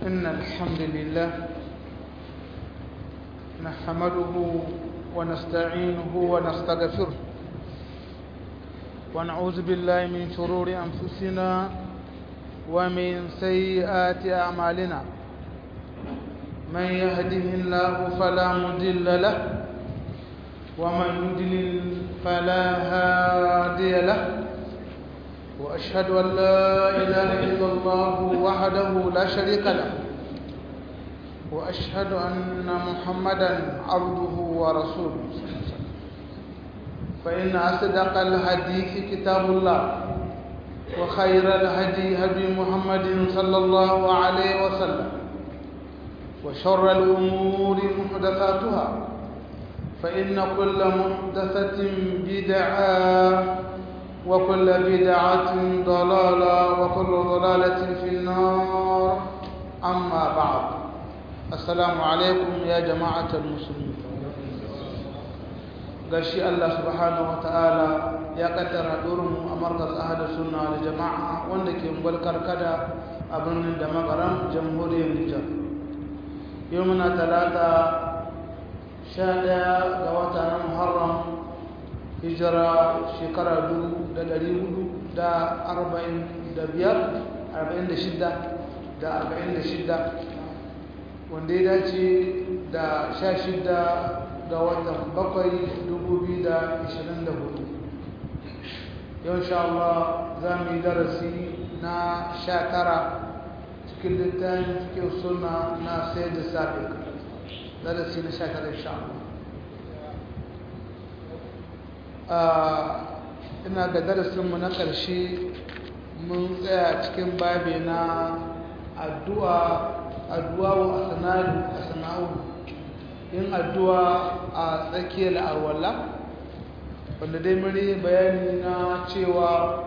إن الحمد لله نحمده ونستعينه ونستغفره ونعوذ بالله من شرور أنفسنا ومن سيئات أعمالنا من يهده الله فلا مضل له ومن يضلل فلا هادي له وأشهد أن لا إله إلا الله وحده لا شريك له وأشهد أن محمدا عبده ورسوله فإن أصدق الحديث كتاب الله وخير الهدي هدي محمد صلى الله عليه وسلم وشر الأمور محدثاتها فإن كل محدثة بدعة وكل بدعة ضلالة وكل ضلالة في النار أما بعد السلام عليكم يا جماعة المسلمين gashi Allah subhanahu wa ta'ala ya kaddara mu a markaz ahadu sunna da jama'a wanda ke gwalkar kada a birnin da magaran jamhuriyar Nijar yau muna talata sha ɗaya ga wata na Muharram hijira shekara dubu da ɗari hudu da arba'in da biyar arba'in da shidda da arba'in da shidda wanda ya dace da sha shidda ga watan bakwai dubu biyu da ishirin da hudu yau sha Allah za mu yi darasi na sha tara cikin littafin cikin suna na sai da sabi darasi na sha tara sha Allah ina ga darasinmu na ƙarshe mun tsaya cikin babi na addu'a addu'a wa asana'u yin addu'a a tsakiyar arwalla wanda dai muri bayani na cewa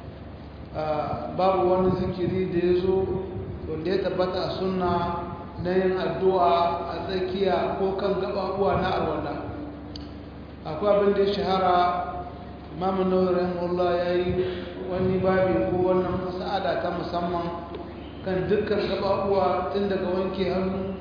babu wani zikiri da ya zo wanda ya tabbata a suna na yin addu'a a tsakiya ko kan gaɓaɓuwa na arwalla akwai abin da ya shahara mamu nau'in Allah ya yi wani babi ko wannan masa'ada ta musamman kan dukkan gaɓaɓuwa tun daga wanke hannu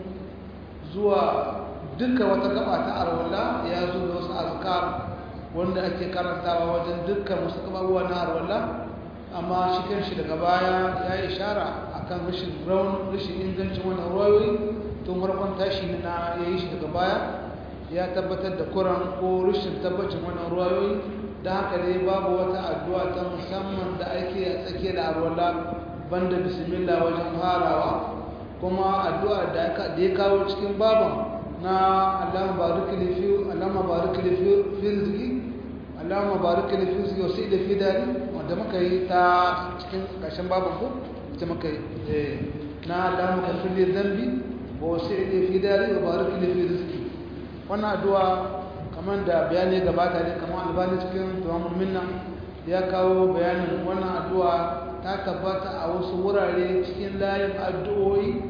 zuwa dukkan wata gaba ta arwala ya zo da wasu azkar wanda ake karantawa wajen dukkan wasu gaɓaɓuwa na arwala amma shi kan shi daga baya ya yi ishara akan rashin raun rashin ingancin wannan ruwayoyi tun farkon tashi na ya yi shi daga baya ya tabbatar da kuran ko rashin tabbacin wannan ruwayoyi da haka dai babu wata addu'a ta musamman da ake a tsakiya da arwala banda bismillah wajen farawa kuma addu'a da ya kawo cikin baban na Allahumma barik li fi Allahumma barik li fi rizqi Allahumma barik li fi rizqi wa sa'id fi dari wanda muka yi ta cikin ƙarshen baban ko ita muka yi na Allahumma kafir li dhanbi wa sa'id fi dari wa barik li fi rizqi wannan addu'a kamar da bayani gabata ne kamar albani cikin tuwamun minna ya kawo bayanin wannan addu'a ta tabbata a wasu wurare cikin layin addu'o'i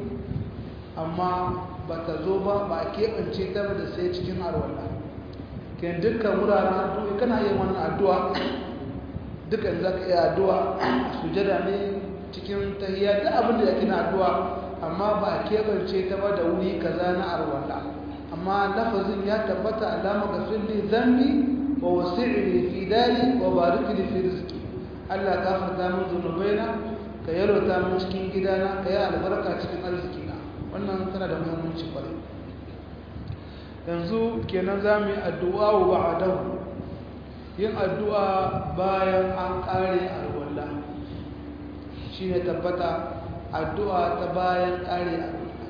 amma ba ta zo ba ba a keɓance ta da sai cikin arwallah ke dukkan wuraren addu'o'i kana yin wannan addu'a dukkan za ka iya addu'a sujada ne cikin tahiyya da abin da yake na addu'a amma ba a keɓance ta ba da wuri kaza na arwallah amma lafazin ya tabbata alama ga filli zambi wa wasi'li fi dali wa barik li fi rizqi Allah ka fata min zunubaina ka yalwata min cikin gidana ka yi albarka cikin arzikina wannan tana da muhimmanci kwarai yanzu kenan za mu yi addu'a wa ba'adahu yin addu'a bayan an ƙare alwala shi ne tabbata addu'a ta bayan ƙare alwala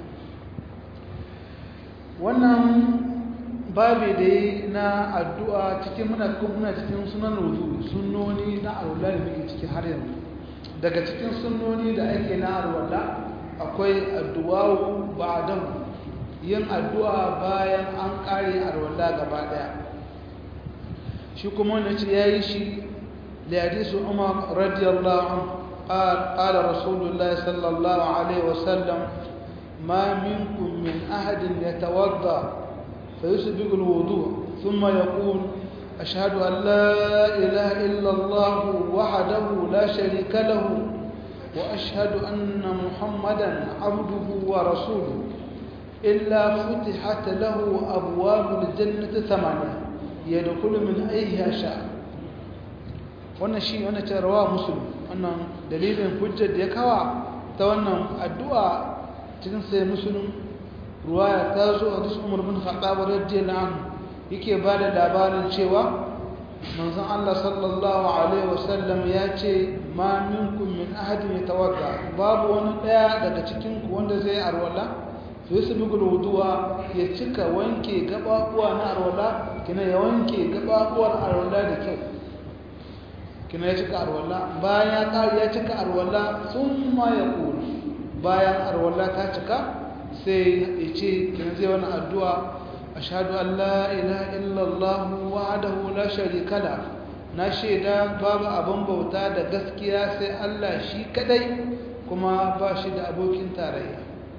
wannan babi da yi na addu'a cikin muna muna cikin sunan rudu sunnoni na alwala da muke ciki har yanzu daga cikin sunnoni da ake na alwala akwai addu'a ba'dan yin addu'a bayan an kare alwala gaba daya shi kuma wanda ce yayi shi da hadisu Umar radiyallahu anhu قال رسول الله صلى الله عليه وسلم ما منكم من أحد يتوضأ فيسبق الوضوء ثم يقول أشهد أن لا إله إلا الله وحده لا شريك له وأشهد أن محمدا عبده ورسوله إلا فتحت له أبواب الجنة ثمانية يدخل من أيها شاء wannan shi wannan ce rawa muslim wannan dalilin hujjar da ya kawa ta wannan addu'a cikin sai muslim ruwaya ta zo a duk umar bin khattab radiyallahu anhu yake ba da labarin cewa manzon Allah sallallahu alaihi wasallam ya ce ma minkum min ahadin yatawadda babu wani daya daga cikin ku wanda zai arwala yusbigul wudu'a ya cika wanke gababuwa na arwala kina ya wanke gababuwar arwala da kyau kina ya cika arwala bayan ya kare ya cika arwala thumma yaqul bayan arwala ta cika sai ya ce kina zai wani addu'a ashhadu an la ilaha illallah wahdahu la sharika la na shaida babu abin bauta da gaskiya sai Allah shi kadai kuma ba shi da abokin tarayya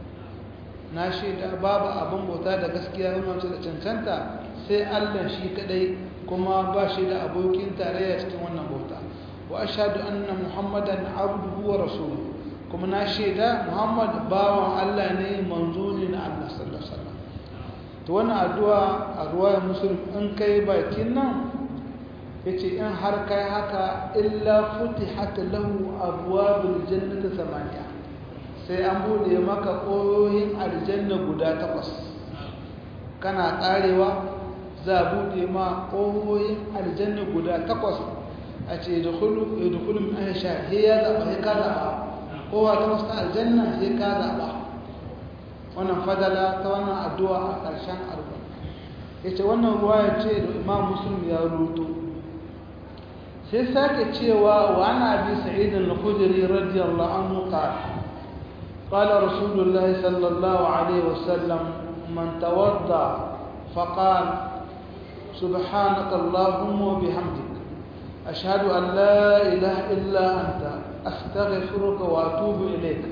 na shaida babu abin bauta da gaskiya kuma da cancanta sai Allah shi kadai kuma ba shi da abokin tarayya cikin wannan bauta wa ashhadu anna muhammadan abduhu wa rasuluhu kuma na shaida muhammad bawan Allah ne manzo ne na Allah sallallahu alaihi wasallam to wannan addu'a a ruwayar muslim in kai bakin nan yace in har kai haka illa futihat lahu abwabul jannati samaniya sai an bude maka koyoyin aljanna guda takwas kana karewa za bude ma koyoyin aljanna guda takwas a ce yadkhulu yadkhulu min aisha he ya zaba he ka zaba kowa ta wasu aljanna he ka zaba wannan fadala ta wannan addu'a a ƙarshen arba yace wannan ruwaya ce da imam muslim ya rubuto sai sake cewa wa ana bi sa'id al-khudri radiyallahu anhu qala qala rasulullah sallallahu alaihi wasallam man tawadda faqala subhanaka allahumma wa bihamdik ashhadu an la ilaha illa anta astaghfiruka wa atubu ilayk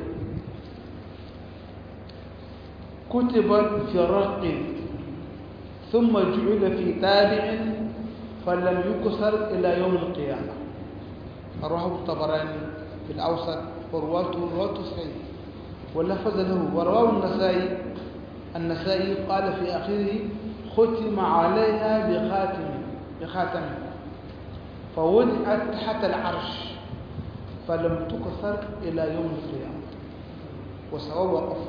كتبت في رق ثم جعل في تابع فلم يكسر إلى يوم القيامة رواه الطبراني في الأوسط ورواته رواة صحيح ولفظ له ورواه النسائي النسائي قال في آخره ختم عليها بخاتم بخاتم فوضعت تحت العرش فلم تكسر إلى يوم القيامة وسواء وقف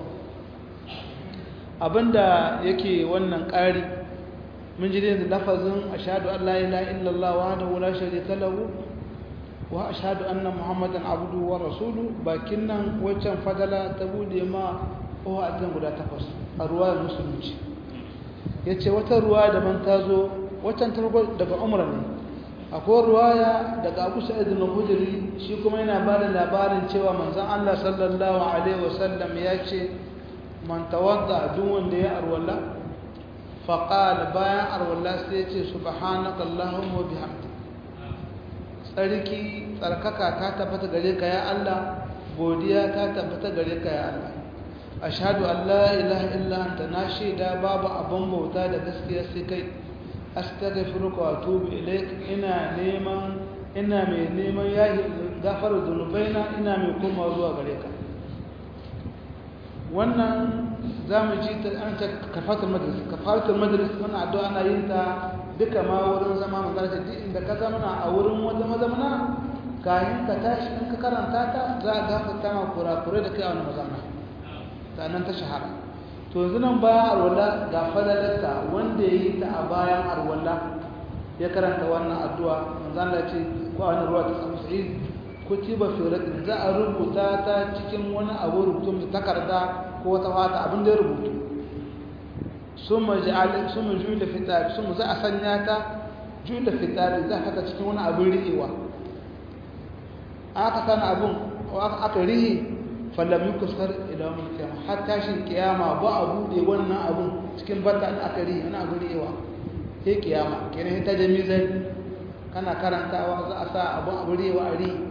abinda yake wannan ƙari mun ji da lafazin ashhadu an la ilaha illallah wahdahu la sharika lahu wa ashhadu anna muhammadan abduhu wa rasuluhu bakin nan waccan fadala ta bude ma ko a guda takwas a ruwayar musulunci yace wata ruwa daban ta zo waccan ta daga umra ne akwai ruwaya daga abu sa'id al-khudri shi kuma yana ba da labarin cewa manzon Allah sallallahu alaihi wasallam ya ce man tawadda duk wanda ya arwala faqala bayan arwala sai ya ce subhanaka allahumma bihamdi tsarki tsarkaka ta tabbata gare ka ya Allah godiya ta tabbata gare ka ya Allah ashhadu an la ilaha illa anta na shaida babu abin bauta da gaskiya sai kai astaghfiruka wa atubu ilaik ina neman ina mai neman yahi gafara zunubaina ina mai koma zuwa gare ka wannan za mu ji ta an ta kafatar majalis kafatar majalis wannan addu'a ana yin ta duka ma wurin zama mazarci duk inda ka zamana a wurin wata mazamana kayan ka tashi in ka karanta ta za a gafarta ma kurakurai da kai a wani mazamana ta nan ta shahara to yanzu nan bayan arwala ga falalarta wanda ya yi ta a bayan arwala ya karanta wannan addu'a manzan da ce ko a wani ruwa ta samu sa'id kutiba fi rakin za a rubuta ta cikin wani abu rubutu da takarda ko wata fata abin da ya rubutu sun ma juyi da fitari sun za a sanya ta juyi da fitari za a cikin wani abin rihewa aka sana abin aka rihe fallami kusur ilamun kiyama har tashin kiyama ba a buɗe wannan abin cikin bata da aka rihe wani abin rihewa sai kiyama kenan ta jami kana karantawa za a sa abin abin rihewa a rihe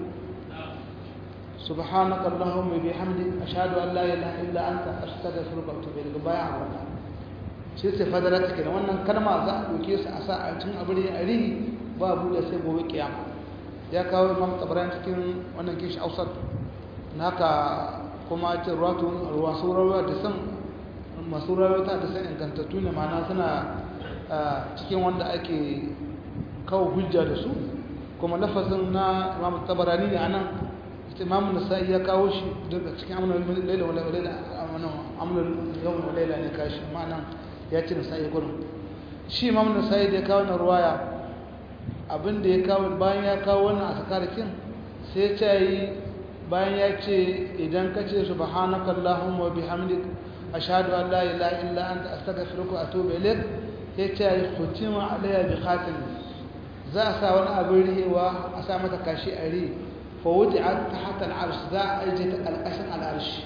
سبحانك اللهم وبحمدك أشهد أن لا إله إلا أنت أستغفرك وأتوب إليك بايع wannan shi sai fadalar take da wannan kalma za a doke su a sa a cikin abin a rihi ba buɗe sai gobe kiyama ya kawo imam tabaran cikin wannan kishi ausar haka kuma ce ruwa sauran da san masu rawata da san ingantattu ne mana suna cikin wanda ake kawo hujja da su kuma lafazin na imam tabarani ne anan imam nasa'i ya kawo shi daga cikin amunan laila wala laila amunan yawon wala laila ne kashi ma'ana ya ce nasa'i gurin shi imam nasa'i da ya kawo na ruwaya abin da ya kawo bayan ya kawo wannan a sakarikin sai ya ce yi bayan ya ce idan ka ce subhanaka allahumma wa bihamdik ashhadu an la ilaha illa anta astaghfiruka wa atubu ilaik ya ce yi khutima alayya bi khatim za a sa wani abin rihewa a sa mata kashi a ri fa wudi'at tahta al-arsh za a aje ta kalkashin al-arsh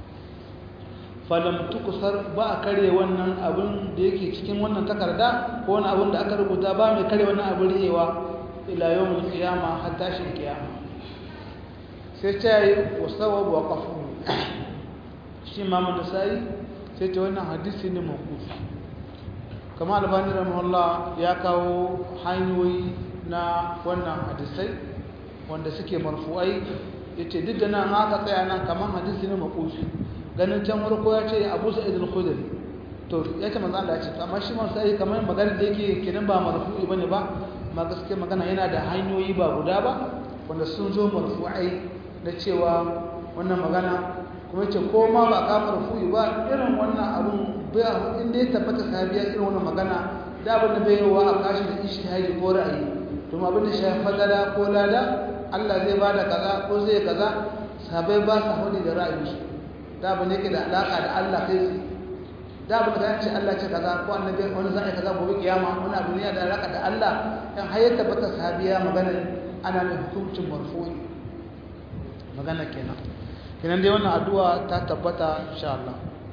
falam tukusar ba a kare wannan abin da yake cikin wannan takarda ko wani abin da aka rubuta ba mai kare wannan abin rihewa ila yawmul qiyama har tashin kiyama sai ta yi wasawa wa kafu shi mamu da sai sai ta wannan hadisi ne makufi kama albani rahimahullah ya kawo hanyoyi na wannan hadisai wanda suke marfu'ai ya ce duk da nan aka tsaya nan kamar hadisi ne makufi ganin can farko ya ce abu sa'id al-khudri to ya ce manzo Allah ya ce amma shi man sai kamar magana da yake kenan ba marfu'i bane ba ma gaskiya magana yana da hanyoyi ba guda ba wanda sun zo marfu'ai na cewa wannan magana kuma ce ko ma ba ka marfu'i ba irin wannan abun ba inda ya tabbata sahabiya irin wannan magana da abin da bai wa a kashi da ijtihadi ko ra'ayi kuma abin da shafi fadala ko lada Allah zai bada kaza ko zai kaza sahabbai ba su hudi da ra'ayinsu da abin yake da alaka da Allah kai tsaye da abin da ce Allah ce kaza ko annabi wani zai kaza gobe kiyama wani abu ne da alaka da Allah in har ya tabbata sahabiya magana ana mai hukuncin marfu'i magana kenan kenan dai wannan addu'a ta tabbata insha Allah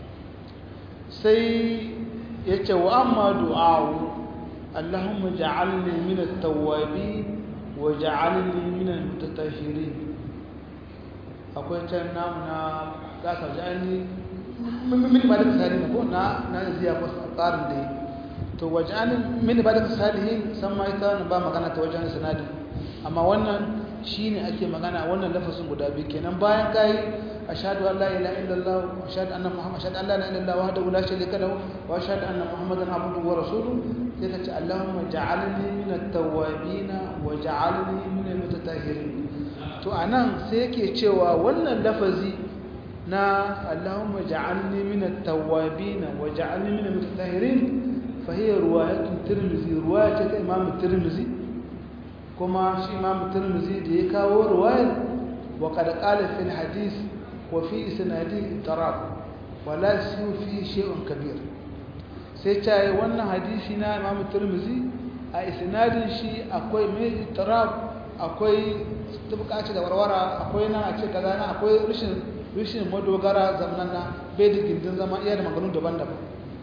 sai yace wa amma du'a'u Allahumma ja'alni min at-tawwabin wa ja'alni min al-mutatahhirin akwai can namu na gasa ja'alni min ba da salihin ko na na ziya ko tsarin da to waj'alni min ba da salihin san ma ita ba magana ta wajen sanadi amma wannan shine ake magana wannan lafazin guda biyu kenan bayan kai ashhadu an la ilaha illallah wa ashhadu anna muhammad ashhadu an la ilaha illallah wahdahu la sharika lahu wa ashhadu anna muhammadan abduhu wa rasuluhu sai ka ce allahumma ja'alni min at-tawwabin wa ja'alni min al-mutatahhirin to anan sai yake cewa wannan lafazi na allahumma ja'alni min at-tawwabin wa ja'alni min al-mutatahhirin fa hiya riwayatun tirmidhi riwayat imam tirmidhi kuma shi imam tirmidhi da ya kawo riwayar wa qad qala fi al-hadith wa fi isnadi tarab wa la yusiu fi shay'un kabir sai ta yi wannan hadisi na imam tirmidhi a isnadin shi akwai mai tarab akwai tubkaci da warwara akwai nan a ce kaza na akwai rashin rashin madogara zamanan na bai da gindin zama iya da maganganu daban-daban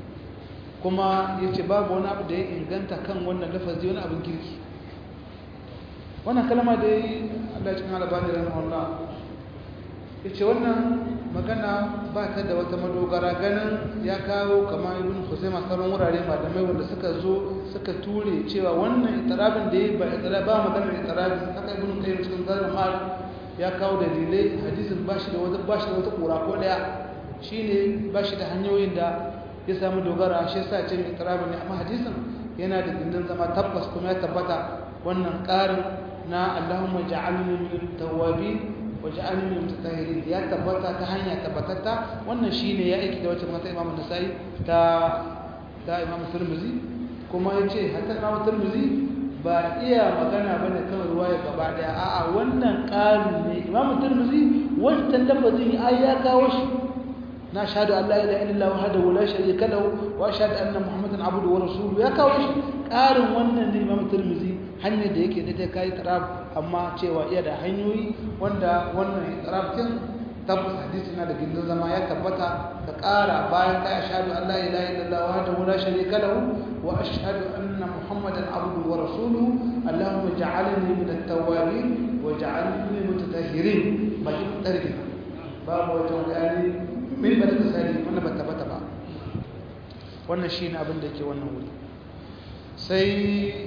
kuma yace babu wani abu da ya inganta kan wannan lafazi wani abin kirki wannan kalma da yi Allah cikin albani rahimahullah ya ce wannan magana ba ta da wata madogara ganin ya kawo kama ibn husaima sauran wurare malamai wanda suka zo suka ture cewa wannan itarabin da ya ba itarabin ba maganar itarabin haka ibn qayyim cikin zalim mal ya kawo dalilai hadisin ba shi da wata ba shi da wata kura ko daya shine ba shi da hanyoyin da ya samu dogara shi yasa ce itarabin ne amma hadisin yana da gindin zama tabbas kuma ya tabbata wannan ƙarin na Allahumma ja'alni min tawwabin wa ja'alni min mutatahhirin ya tabbata ta hanya tabbatatta wannan shine ya aiki da wacce mata Imam Nasa'i ta ta Imam Tirmidhi kuma yace hatta Imam Tirmidhi ba iya magana bane kan ruwaya gaba daya a'a wannan ƙarin ne Imam Tirmidhi wannan lafazin ai ya kawo shi na shahadu an la ilaha illallah wahdahu la sharika lahu wa ashhadu anna muhammadan abduhu wa rasuluhu ya kawo shi ƙarin wannan ne Imam Tirmidhi hanyar da yake da ta kai tarab amma cewa iya da hanyoyi wanda wannan tarab din tabbas hadisi na da gindin zama ya tabbata ka ƙara bayan ka ashhadu an la ilaha illallah wahdahu la sharika lahu wa ashhadu anna muhammadan abduhu wa rasuluhu allahumma ja'alni min at-tawwabin wa ja'alni min al-mutatahhirin bakin tarbi babu wata wani min ba da tsari wannan ba tabbata ba wannan shine abin da yake wannan wuri sai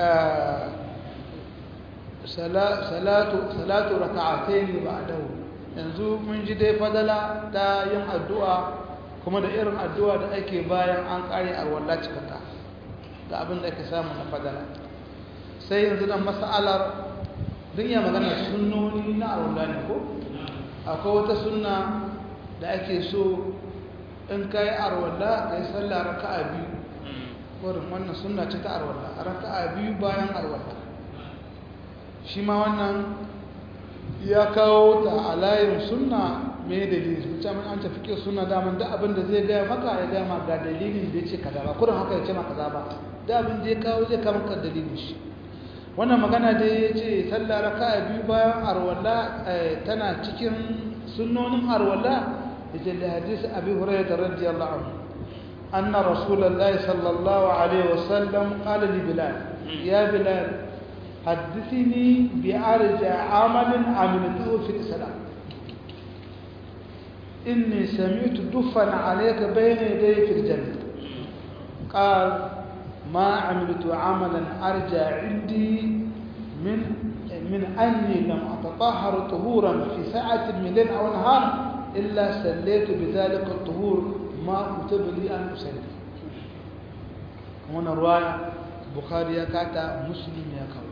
salatu salatu raka'atayn ba'dahu yanzu mun ji dai fadala ta yin addu'a kuma da irin addu'a da ake bayan an ƙare arwalla cikaka ga abin da ake samu na fadala sai yanzu dan mas'alar duk ya magana sunnoni na arwalla ne ko akwai wata sunna da ake so in ka yi arwalla ka yi sallah raka'a biyu wurin wannan sunna ce ta arwalla raka'a biyu bayan arwalla shi ma wannan ya kawo ta a layin sunna mai dalili mutum an tafi ke suna daman da abin da zai gaya maka ya gaya ma ga dalilin da ya ce kaza ba kurin haka ya ce maka ba da abin da ya kawo zai kama ka dalilin shi wannan magana da ya ce sallah raka biyu bayan arwalla tana cikin sunnonin arwalla da ce da hadisi abi hurairah da radiyallahu anhu anna rasulullahi sallallahu alaihi wasallam qala li bilal ya bilal حدثني بأرجع عمل عملته في الإسلام إني سمعت دفا عليك بين يدي في الجنة قال ما عملت عملا أرجع عندي من من أني لم أتطهر طهورا في ساعة من ليل أو نهار إلا سليت بذلك الطهور ما كتب لي أن أسلي هنا رواية بخاري كاتا مسلم يا كاتا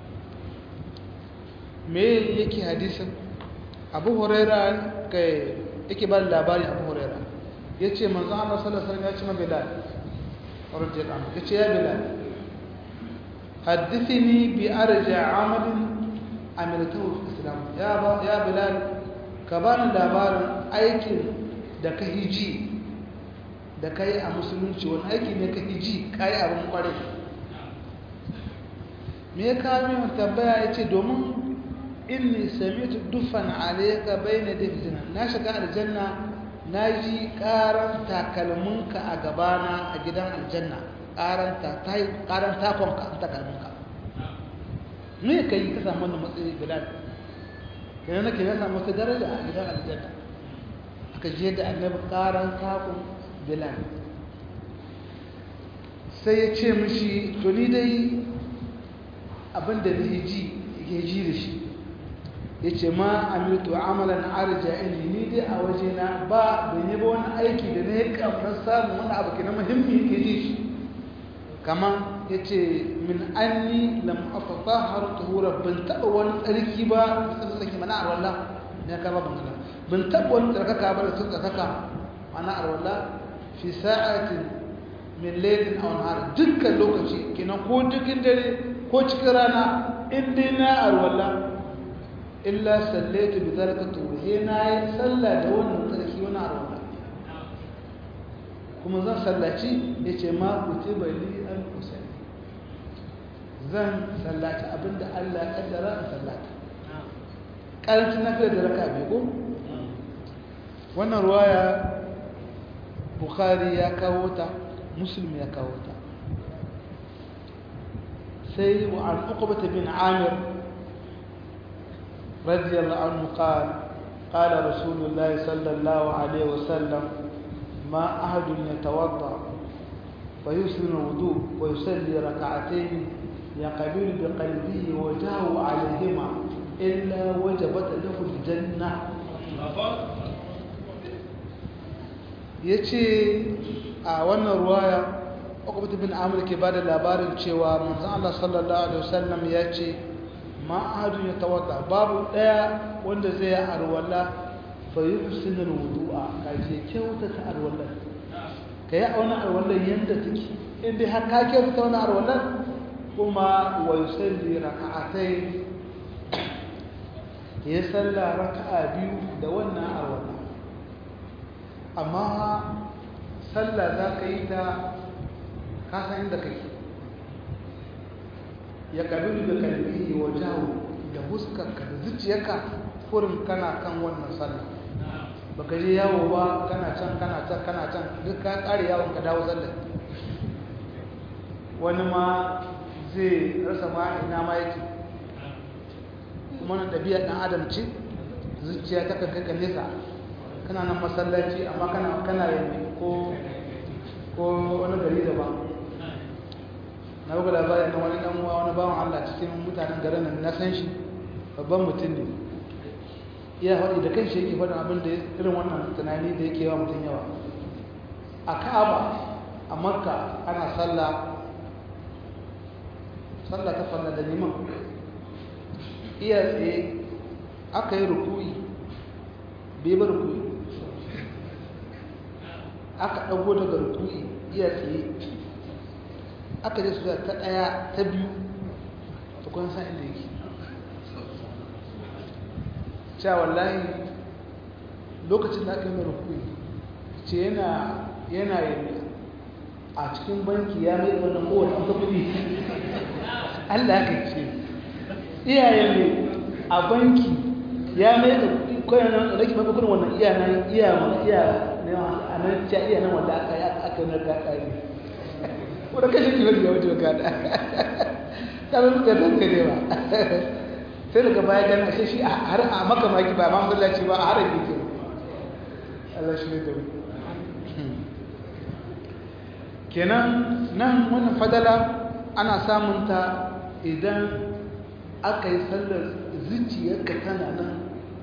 me yake hadisin abu huraira kai yake ba labari abu huraira ya ce manzan Allah sallallahu alaihi ya ce ma bilal radiyallahu anhu ya ce ya bilal haddithini bi arja amalin amiltahu fi islam ya ba ya bilal ka bani labarin aikin da ka hiji da kai a musulunci wani aiki ne ka hiji kai abin kwarai me ya kawo min tambaya ya ce domin inni samitu dufan alayka bayna dafjina na shiga aljanna naji karan takalminka a gabana a gidan aljanna karan ta tai karan takonka an takalminka me kai ka samu wannan matsayi bilal kai nake ya samu wata daraja a gidan aljanna aka je da annabi karan takon bilal sai ya ce mishi to ni dai abinda zai ji ya ji da shi ya ce ma amiltu amalan arja ilmi ni dai a wajena ba ban yi ba wani aiki da na yi kamar samun wani abu ke na muhimmi ke ji shi kama ya ce min anni lam afata har tuhura ban taɓa wani tsarki ba da tsarki mana a wallah ne ka ba ban gana ban taɓa wani tsarkaka ba da sun tsarkaka mana a wallah fi sa'atin min lailin aw nahar dukkan lokaci kenan ko dukkan dare ko cikin rana in dai na arwalla illa sallaitu bi zalika tuhi na yi sallah da wannan tsarki wani arwalla kuma zan sallaci yace ma kutiba li an usalli zan sallaci abinda Allah ya kaddara in sallata karancin nafi da raka biyu ko wannan ruwaya bukhari ya kawo ta muslim ya kawo ta sai wa an uqbata bin amir radiyallahu anhu qala qala rasulullah sallallahu alaihi wasallam ma ahadun yatawadda فيسلم الوضوء ويصلي ركعتين يقبل بقلبه وجهه عليهما إلا وجبت له الجنة yace a wannan ruwaya Uqbah bin Amr ke bada labarin cewa manzon Allah sallallahu alaihi wasallam yace ma ahadun yatawadda babu daya wanda zai arwala fa yuhsinu alwudu'a kaje kyauta ta arwala kai auna arwala yanda take inda har ka kyauta ta wannan arwala kuma wa yusalli raka'atayn ya salla raka'a biyu da wannan arwala amma sallah za ka yi ta kasan inda kai ya kabilu da kalbi wa jawo da huskarka da zuciyarka furin kana kan wannan sallah ba ka je yawo ba kana can kana can kana can duk ka ƙare yawon ka dawo sallah wani ma zai rasa ma ina ma yake kuma na ɗabi'a ɗan adam ce zuciya ta kan kai nesa kana nan masallaci amma kana kana yin ko ko wani gari daban na buga labarin na wani dan uwa wani bawan Allah cikin mutanen garin nan na san shi babban mutum ne iya faɗi da kan shi yake faɗin abin da irin wannan tunani da yake yawa mutum yawa a ka'aba a makka ana sallah sallah ta falla da liman iya tsaye aka yi rukui bai ba rukui aka ɗago daga rukui iya tsaye aka je su ta ɗaya ta biyu tukun san inda yake cewa wallahi lokacin da aka yi rukui ce yana yana yin a cikin banki ya mai wannan kowane ta kudi Allah ka ce iyayen ne a banki ya mai da kudi kawai nan da ke mafakon wannan iya nan iya mana iya a nan ce iya nan wanda aka yi aka yi narka kari wadda kashe kiwon ya wuce kada ta zai suka tattare ba sai daga baya gana ashe shi har a makamaki ba ma masallaci ba a harin yake Allah shi ne da mu kenan nan wannan fadala ana samun ta idan aka yi sallar zuciyarka tana nan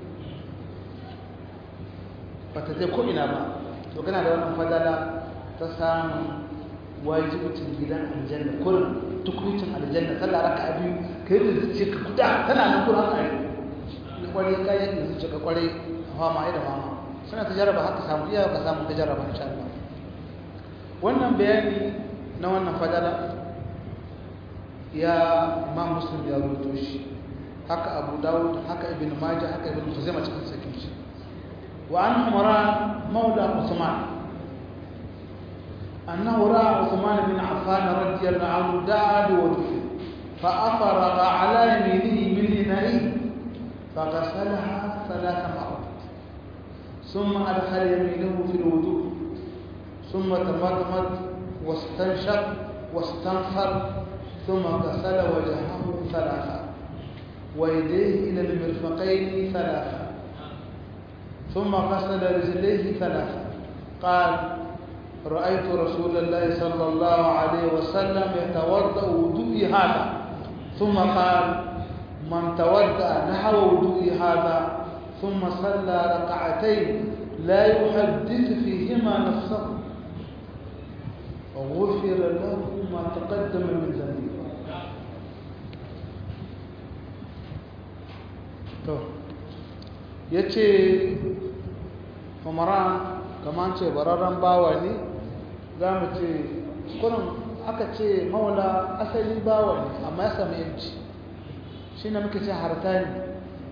ba ta zai ko'ina ba to kana da wannan fadala ta samun wajibcin gidan aljanna kurin tukuncin aljanna sallar raka a biyu ka yi da zuciyarka guda tana nan kurin haka yi kwarai kayan da zuciyarka kwarai fama da mama suna ta jarraba haka samu iya ka samu ta jarraba insha Allah wannan bayani na wannan fadala ya ma muslim ya rubuto shi haka abu dawud haka ibn majah haka ibn khuzaimah cikin sakin shi wa an umran maula usman annahu ra'a usman bin affan radiyallahu anhu da'a biwudu فأفرغ على يمينه من إنائه فغسلها ثلاث مرات ثم أدخل يمينه في الوضوء ثم تمضمض واستنشق واستنثر ثم غسل وجهه ثلاثا ويديه إلى المرفقين ثلاثا ثم غسل رجليه ثلاثا قال رأيت رسول الله صلى الله عليه وسلم يتوضأ وضوئي هذا ثم قال من توضأ نحو وضوئي هذا ثم صلى ركعتين لا يحدث فيهما نفسه غفر له ما تقدم من ذنبه to yace umaran kaman ce bararren bawa ne za mu ce kurin aka ce maula asali bawa ne amma ya sami yanci shi ne muka ce hartani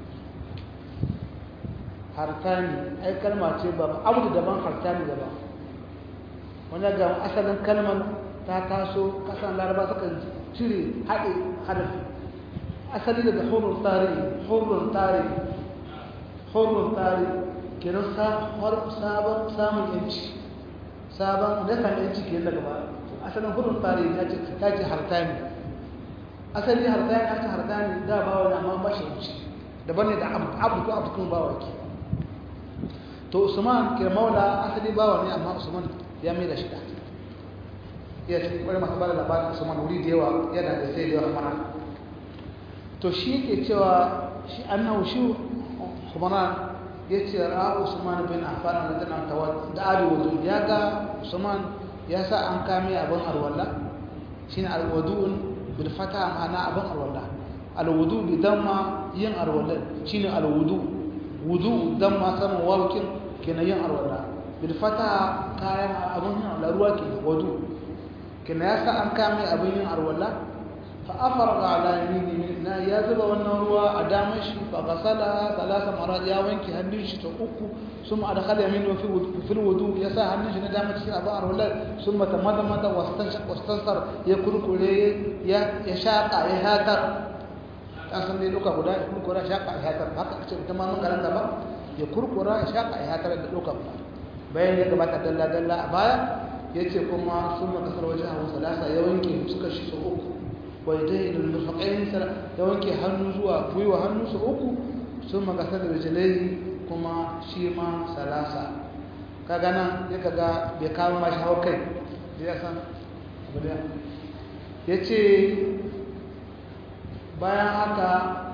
hartani ai kalma ce ba abu daban hartani daban wanda ga asalin kalmar ta taso kasan laraba suka cire haɗe harafi asali daga hurun tsari hurun tsari hurun tsari kenan sabon samun yanci sabon nasan yanci ke daga ba asalin hurun tsari ta ce hartani asali hartani ta ce hartani da ba wani amma ba shi yanci daban ne da abu ko abu kuma ba wa ke to usman ke maula asali bawa ne amma usman ya mai da shi da iya cikin kwarai masu bada labarin usman wuri da yawa yana da sai da yawa mana to shi ke cewa shi annahu shi humana ya ce ra'a usman bin affan da tana tawa da adi wudu ya ga usman ya sa an kame abin arwalla shine alwudu'un bil fata ma'ana abin arwalla alwudu bi damma yin arwalla shine alwudu wudu damma saman wawakin kenan yin arwalla bil fata kayan abin yin laruwa ke wudu kenan ya sa an kame abin yin arwalla fa afarga ala yamini na ya zuba wannan ruwa a damar shi fa gasala salasa marat ya wanke hannun shi ta uku sun adkhala yaminu fi fil wudu ya sa hannun shi na damar cikin abin arwalla sun mata mada mada wastansar ya kurkure ya ya shaka ya hatar an san dai duka guda ya kurkura shaka ya hatar haka ce ta ma mun karanta ba ya kurkura ya shaka ya hatar da duka bayan ya gabata dalla dalla a baya yace kuma sun maka sarwaje a salasa ya wanke suka shi su uku waidai da murfaƙayin ya wanke hannu zuwa gwiwa hannu su uku sun makasar da rijilai kuma shi ma salasa kaga nan ya kaga bai kawo mashi hau kai ya san abu da ya ce bayan haka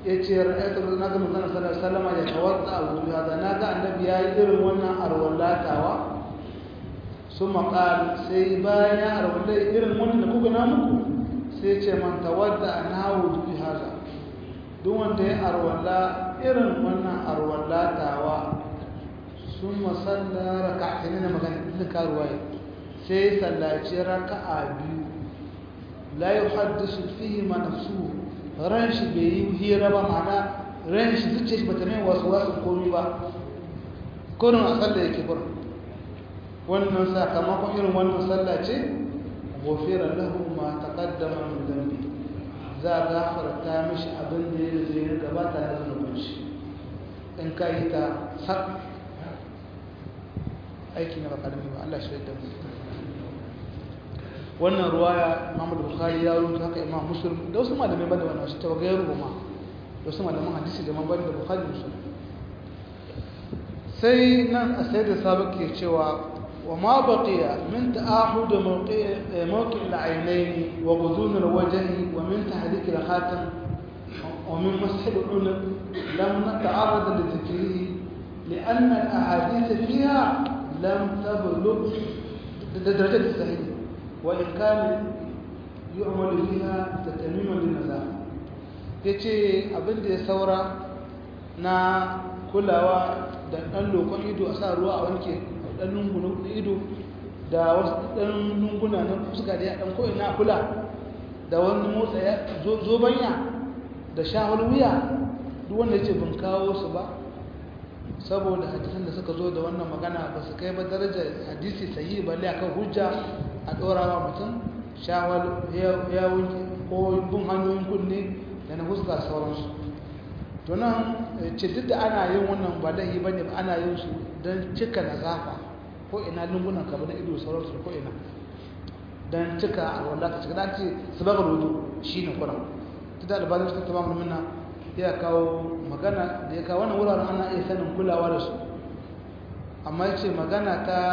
ya ce ra'ayatu na ga manzon sallallahu alaihi wasallam ya tawadda abu hada na ga annabi yayi irin wannan arwallatawa summa qal sai bayan ya arwalla irin wannan da kuka na muku sai ce man tawadda nahu bi hada duk wanda ya arwalla irin wannan arwallatawa summa salla rak'atayn na magana din karuwaya sai sallaci raka'a biyu la yuhaddisu fihi ma nafsuhu ran shi bai yi hira ba ma'ana ran shi zuciya shi bata mai wasu wasu komi ba kurin a sallah yake kurin wannan sakamakon irin wannan sallah ce gofira lahu ma taqaddama min dhanbi za a gafarta mishi abin da ya zai gabata da zunubin shi in ka yi ta sak aiki na bakarami ba Allah shi da mu wannan ruwaya Muhammad Bukhari ya rubuta haka Imam Muslim da wasu malamai banda wannan su tawaga rubuma da wasu malaman hadisi da man banda Bukhari Muslim sai nan a sai da sabak ke cewa wa ma baqiya min ta'ahud mawqi' mawqi' al-aynayn wa ghudun al-wajhi wa min tahdik al-khatam wa min mash al-unuq lam nata'arrad li dhikrihi لأن الأحاديث فيها لم تبلغ درجة الصحيح وإن كان يعمل فيها تتميما للنزاهة yace abin da ya saura na kulawa da ɗan lokon ido a sa ruwa a wanke ɗan lungunan ido da wasu ɗan lunguna na fuska da ya ɗan koyi na kula da wani motsa ya zobanya da shahul wuya duk wanda ya ce ban kawo su ba saboda hadisan da suka zo da wannan magana ba su kai ba darajar hadisi sahihi balle akan hujja a ɗorawa mutum shawar yawon ko bin hanyoyin kunne da na huska sauransu to nan ce duk da ana yin wannan ba laihi ba ne ba ana yin su don cika na zafa ko ina lungunan ka na ido sauransu ko ina don cika alwala ka cika dace su baka rodo shi ne kuran ta da albalin suka taba mulmuna ya kawo magana da ya kawo wannan wuraren ana iya sanin kulawa da su amma ya ce magana ta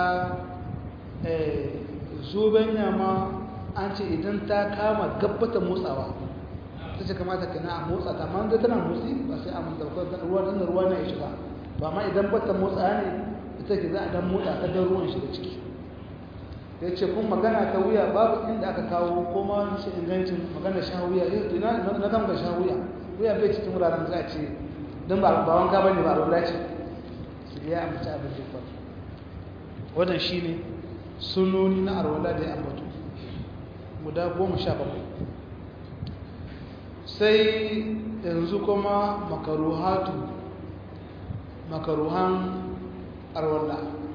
zoben yama an ce idan ta kama gabbata motsawa ta ce kamata ka na a motsa ta amma tana motsi ba sai a mutarkar ruwa don ruwa na ya shiga ba amma idan bata motsa ne ita ke za a dan motsa ta don ruwan shiga ciki ya ce kun magana ta wuya babu inda aka kawo ko ma shi ingancin magana sha wuya na gama sha wuya wuya bai cikin wuraren za a ce don ba wanka ba ne ba a ce su ya amince abin da ya wannan shi ne sunoni na arwala da ya ambatu guda goma sha bakwai sai yanzu kuma makaruhatu makaruhan arwala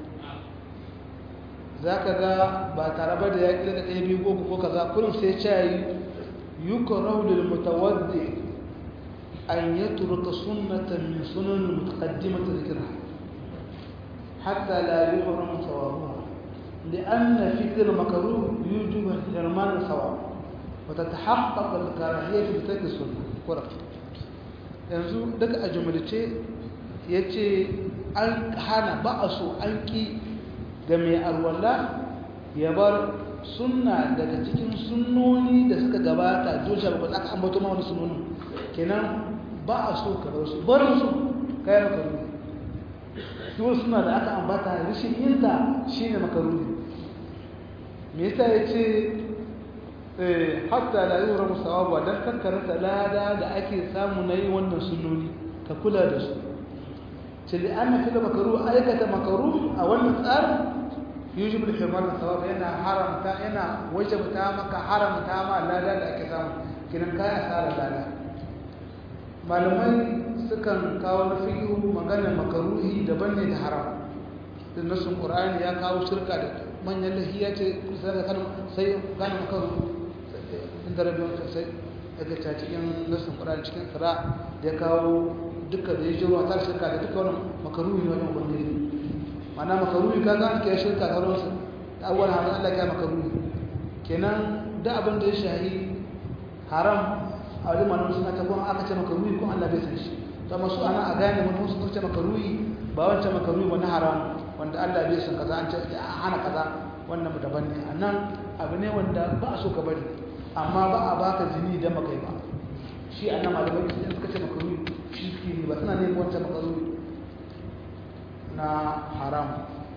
za ka ga ba tare ba da ya ƙi da ɗaya biyu ko ko kaza kurin sai cayi yuka raulul mutawaddi an yi turka sunnatan min sunan mutaqaddimata zikra hatta la yuhram sawabuha لأن فكر المكروه يوجب حرمان الثواب وتتحقق الكراهية في ترك السنة ورق yanzu daga a jumlace ya ce an hana ba a so an ki ga mai alwala ya bar sunna daga cikin sunnoni da suka gabata dole ba aka ambato ma wani sunnonin kenan ba a so ka bar su barin su kayan makaruni duk suna da aka ambata rishin yinta shine makaruni me yasa yace eh hatta la yura musawabu dan kankaranta lada da ake samu na yi wannan sunnoni ka kula da su ce li anna fil makruh aikata makruh a wannan tsarin yujib al himar sawab yana haramta yana wajabta maka haramta ma lada da ake samu kinan kai asara lada malamai sukan kawo na fiqhu maganar makruhi daban ne da haram din nasun qur'ani ya kawo shirka da manyan lahiya ce kusa da kan sai gane makaru inda rabin sai daga ta cikin nasun qur'ani cikin sura da ya kawo duka da ya jiro ta shirka da duka wannan makaruhi ne wajen ubangiji mana makaruhi ka ga ke shirka da wurin da awwal har Allah ya makaruhi kenan da abin da ya shahi haram a wajen malamu suna ta kuma aka ce makaruhi ko Allah bai san shi to masu ana a gane mun su ce makaruhi ba wancan makaruhi ba na haram wanda Allah bai san kaza an ce a hana kaza wannan mu daban ne anan abu ne wanda ba a so ka bari amma ba a baka zini idan baka yi ba shi a nan malamai su suka ce makaruni shi suke ne ba suna neman wancan makaruni na haram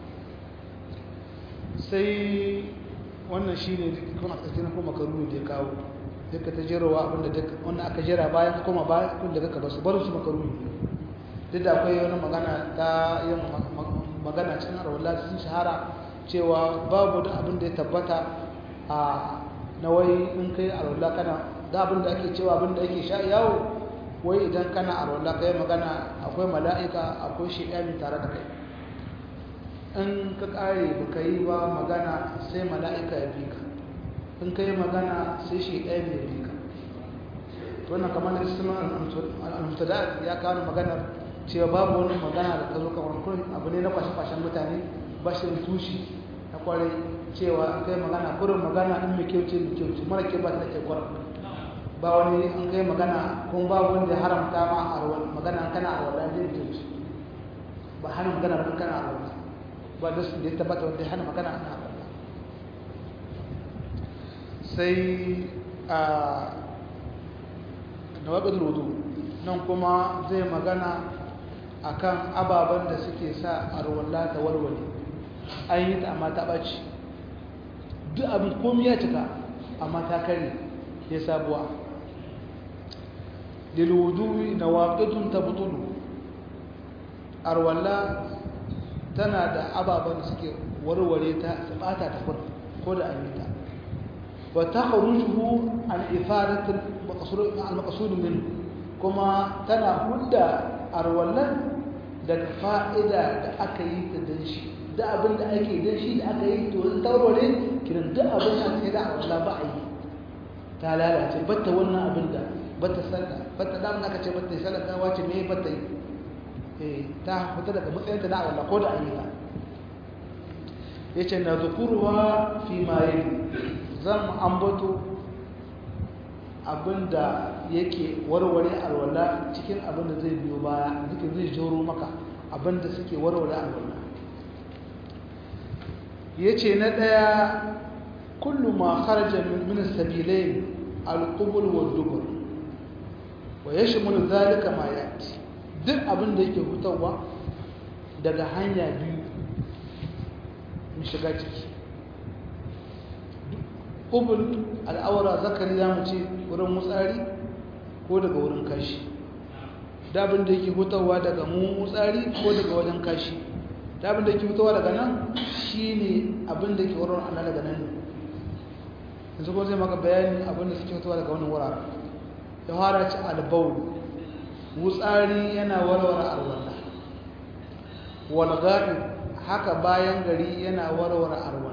sai wannan shi ne kuma a tsakiyar kuma makaruni da ya kawo duka ta jerowa abinda duka wannan aka jera bayan ka koma bayan kun da kaka basu barin su makaruni duk da akwai wani magana ta yin magana cikin arwallah sun shahara cewa babu da abin da ya tabbata a na wai in kai arwallah kana da abin da ake cewa abin da ake sha yawo wai idan kana arwallah kai magana akwai mala'ika akwai shi'ani tare da kai in ka kare baka yi ba magana sai mala'ika ya bi ka in ka yi magana sai shi'ani ya bi ka wannan kamar da cikin al-mutada'at ya kawo maganar cewa babu wani magana da ta zo kamar kurin abu ne na kwashe-kwashen mutane ba shi da tushi na kwarai cewa kai magana kurin magana in mai kyau ce mai kyau ce mara kyau ba ta da kyau kwarai ba wani an kai magana kuma ba wanda ya haramta ma a rawar magana kana a rawar da kyau ce ba hana magana ba kana a rawar ba da su da ya tabbata wanda ya hana magana ana rawar sai a nawaqidul wudu nan kuma zai magana akan ababen da suke sa arwalla ta walwale an yi ta amma ta ɓaci duk abin komi ya cika amma ta kare ya sabuwa lilwudu na waƙidun ta butulu arwalla tana da ababen da suke warware ta su ɓata ta ko da an yi ta wa ta harujuhu an ifadatul al-maqsud minhu kuma tana hudda arwallan daga fa'ida da aka yi ta don shi da abin da ake don shi da aka yi to in taurare kiran duk abin da ake da arwalla ba a yi ta lalace batta wannan abin da batta sallah batta da aka ce batta sallah ta wace me batta yi eh ta fita daga matsayin ta da arwalla ko da an yi ta yace na zukurwa fi ma yi zan ambato abinda yake warware alwala cikin abinda zai biyo baya zikin zai joro maka abinda suke warware alwala yace na daya kullu ma kharaja min as-sabilayn al-qubul wad-dubur wa yashmulu dhalika ma yati duk abinda yake hutawa daga hanya biyu mu shiga ciki qubul al-awra zakari zamu ce wurin mutsari ko daga wurin kashi dabin da yake hutawa daga mu mutsari ko daga wajen kashi dabin da yake hutawa daga nan shine abin da yake wurin Allah daga nan yanzu ko zai maka bayani abin da suke hutawa daga wannan wuraren ya fara ci albaul mutsari yana warware arwala wal ghaib haka bayan gari yana warware arwala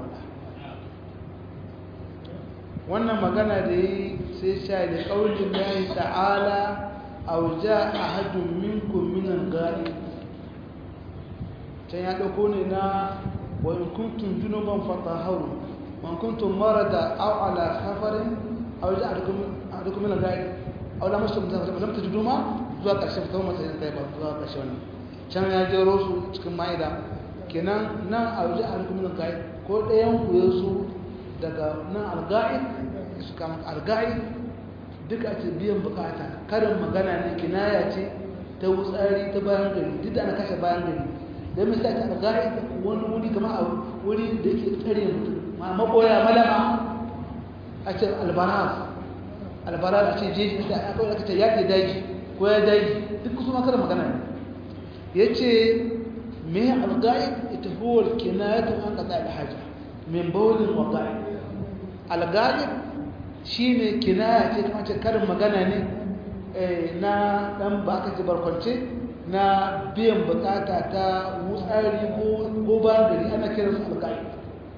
wannan magana da yi sai sha da ƙaunin lahi ta'ala auja a hajjun minkun minan gari can ya ɗauko ne na wani kuntun junuban fata hau wani kuntun mara da au'ala safarin auja a duk minan gari aula masu zamta juduma zuwa ƙarshen fitar mata yin kai ba zuwa ƙarshe wani can ya jero su cikin ma'ida kenan nan auja a duk minan gari ko ɗayan ku ya su daga nan alga'id su kama alga'id duka ce biyan bukata karin magana ne kinaya ce ta wutsari ta bayan gari duk da ana kashe bayan gari don misali ta alga'id wani wuri kama a wuri da yake tsare mutum ma maboya malama a ce albaraz albaraz a ce jeji da aka aka ce yaƙi daji ko ya daji duk kusa ma karin magana ne ya ce me alga'id ita huwa kinayatu an qada al-haja min bawlin wa qa'id al-ghalib shine kinaya ce kuma ce karin magana ne na dan ba aka ji barkwance na biyan bukata ta wutsari ko ko gari ana kiran su al-ghalib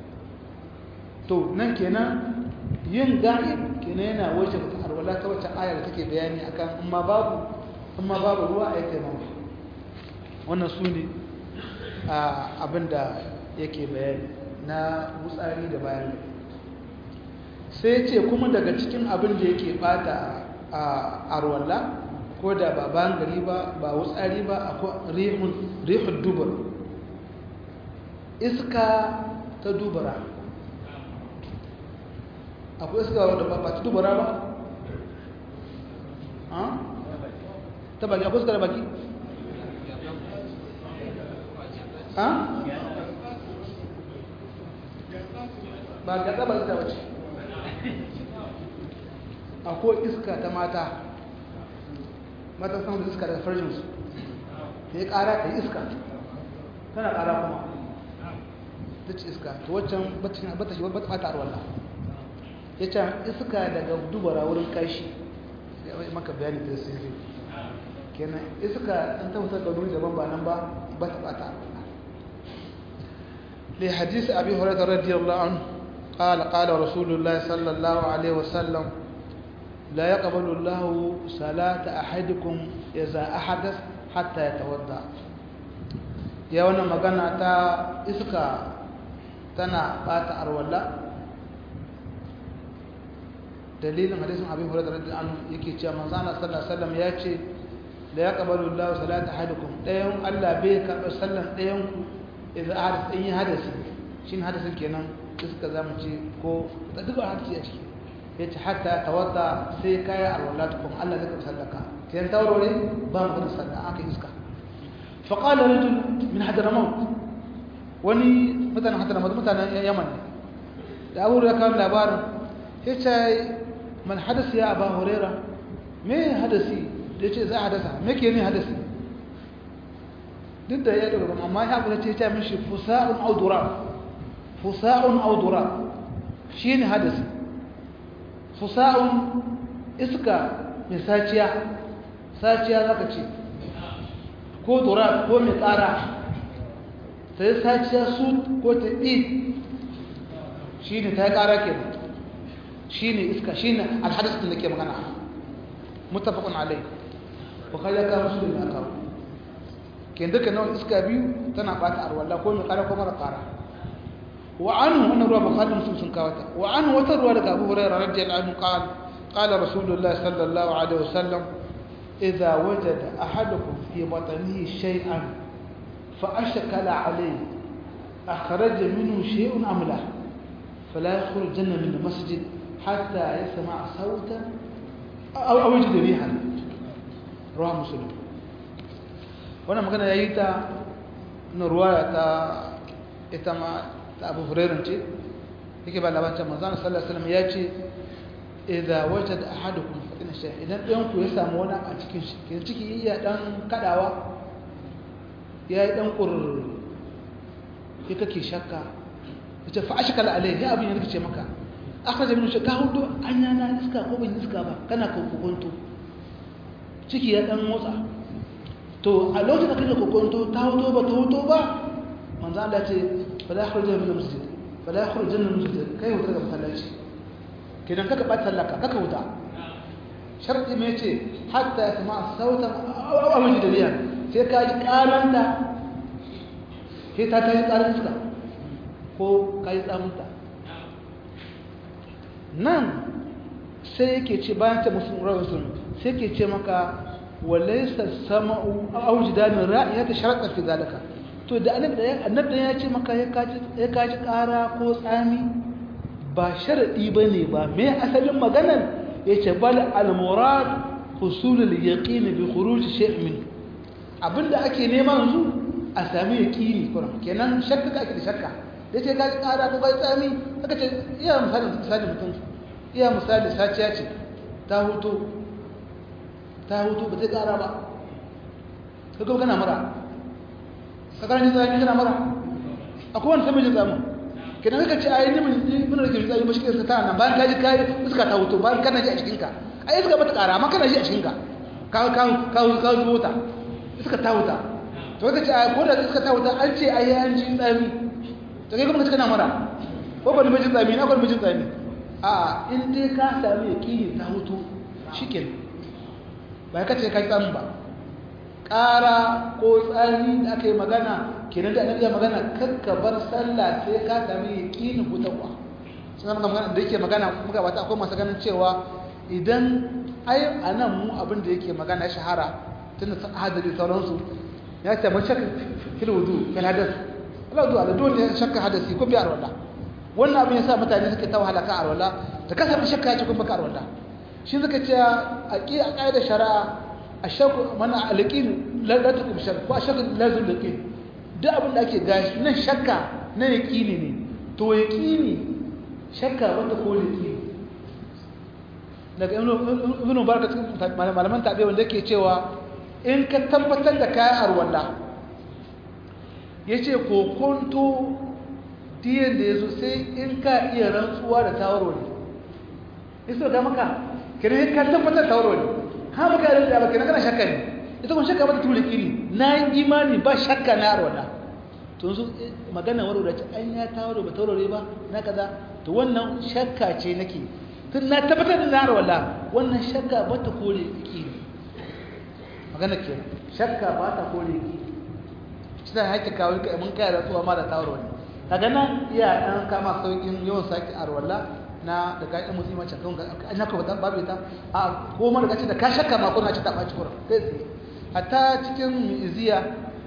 to nan kenan yin ghalib kenan yana wace ta arwala ta wacce ayar take bayani akan amma babu amma babu ruwa a yake mamu wannan su ne abinda yake bayani na wutsari da bayan gari sai ce kuma daga cikin abin da yake bata a arwalla ko da ba bayan gari ba ba wutsari ba akwai rihun dubar iska ta dubara akwai iska wadda ba ta dubara ba ta baki akwai iska da baki ha ba gaɗa ba iska wace akwai iska ta mata mata samun iska daga farjinsu ta yi ƙara ta yi iska tana ƙara kuma ta ce iska ta waccan bata shi bata ɓata arwallah ya ce iska daga dubara wurin kashi ya maka bayani da sirri kenan iska an tabbatar da wuri daban ba nan ba ba ta ɓata arwallah لحديث أبي هريرة رضي الله عنه قال قال رسول الله صلى الله عليه وسلم لا يقبل الله صلاة أحدكم إذا أحدث حتى يتوضأ يا وانا مغانا تا إسكا تنا بات أرولا دليل حديث أبي هريرة رضي الله عنه يكي تشا منزانا صلى الله عليه وسلم ياتي لا يقبل الله صلاة أحدكم ديهم ألا بيك وسلم ديهم إذا أحدث أي حدث شين حدث كينا إسكا زامتي كو تدقوا حدثي أشكي ya ce hatta tawadda sai kaya alwala tukun Allah zai kamsar da ka sai taurore ba mu da sallah aka iska fa qala rajul min hadramaut wani mutanen hadramaut mutanen yaman ne da abu da kan labarin ya ce man hadasi ya aba huraira me hadasi da ya ce za a hadasa me ke ne hadasi duk da ya daga amma ya abu da ce ya ce mishi fusa'un audura fusa'un audura shi ne hadasi fusa'un iska mai saciya saciya zaka ce ko dora ko mai tsara ta yi saciya su ko ta ɗi shi ne ta yi ƙara ke shi ne iska shi ne alhadisun da ke magana mutafakun alai bukari ya kawo su da kawo ke duka nawa iska biyu tana ɓata arwallah ko mai ƙara ko mara ƙara وعنه أن روى بخاري مسلم سنكاوتا وعنه وتروى لك أبو هريرة رضي الله عنه قال قال رسول الله صلى الله عليه وسلم إذا وجد أحدكم في بطنه شيئا فأشكل عليه أخرج منه شيء أم لا فلا يخرج الجنة من المسجد حتى يسمع صوتا أو أو يجد ريحا رواه مسلم وانا مكان يأيتا نرواية إتما ta abu hurairun ce yake ba labarin manzana sallallahu alaihi wasallam ya ce idza wajada ahadukum fatina shay idan ɗayan ku ya samu wani a cikin shi ke ciki iya dan kadawa ya yi dan qur ya kake shakka yace fa ashkala alai ya abin ya rikice maka akhraja min shakka hudu anya na iska ko ban iska ba kana kokonto ciki ya dan motsa to a lokacin da kake kokonto ta hoto ba ta hoto ba manzo Allah ce fala yakhruju min al-masjid fala yakhruju min al-masjid kai wuta ga masallaci kidan kaka bata sallaka kaka wuta sharti me yace hatta yasma sautan aw aw jidaliyan sai ka ji karanta sai ta ta yi karan suka ko ka yi tsamunta nan sai yake ce bayan ta musulun rawar sai ke ce maka walaisa sama'u aw jidanin ra'iyata sharaɗa fi zalika to da annabi ya ce maka ya kaji ƙara ko tsami ba sharaɗi ba ne ba mai asalin maganar ya ce bal al-murad husulul yaqin bi khuruj shay' min abinda ake nema yanzu a sami yaqini kuma kenan shakka ka ake da shakka da ce kaji ƙara ko kai tsami aka ce iya misali misali mutum iya misali saciya ce ta hutu ta hutu ba zai ƙara ba kaga kana mura ka karanta tsami kana mara akwai wani sabon tsamu kidan kaka ce ayi nimin mun rage tsami ba shi ke ta nan bayan kaji kai iska ta hoto bayan kana ji a cikin ka ai iska bata kara amma kana ji a cikin ka ka ka ka ka wuta iska ta wuta to kaka ce ayi ko da iska ta wuta an ce ayi an ji tsami to kai kuma kace kana mara ko ba ni mijin tsami na ko mijin tsami a in dai ka sami yaqini ta hutu shikenan ba ka ce ka ji tsamin ba ƙara ko tsari da aka yi magana kenan da annabi ya magana kakka bar sallah sai ka sami yaqinin hutawa sai muka magana da yake magana muka bata akwai masu ganin cewa idan ai anan mu abin da yake magana ya shahara tunda hadari sauransu ya ce mun shakka fil wudu fil hadath Allah wudu ala dole ya shakka hadasi ko bi arwala wannan abin yasa mutane suke ta wahala ka arwala ta kasance shakka ya ce kun baka arwala shi suka ce a ƙi a ƙa'idar shari'a ashakku mana alqin la la tukum shakk ko ashakku lazim yaqin duk abin da ake gashi nan shakka na yaqini ne to yaqini shakka wanda ko yaqini daga ibn mubarak malaman tabi wanda yake cewa in ka tabbatar da kayan arwalla yace kokonto diyan da yazo sai in ka iya rantsuwa da tawarwali iso ga maka kire ka tabbatar da tawarwali ha baka da ba kina kana shakka ne ita kun shakka ba ta tuli kiri na yi imani ba shakka na arwalla to yanzu magana waro da an ya tawaro ba tawarwali ba na kaza to wannan shakka ce nake tun na tabbatar da na wala wannan shakka ba ta kore ki magana ke shakka ba ta kore ki shi ta haƙi kawo ka mun kai da tsuwa ma da tawar wani daga nan iya ɗan kama sauƙin yawan sake arwala na da ka yi musulman can kan an yaka wata babu ita a goma da kace da ka shakka ma kuna ci ta ɓaci kuran kai tsaye hatta cikin iziya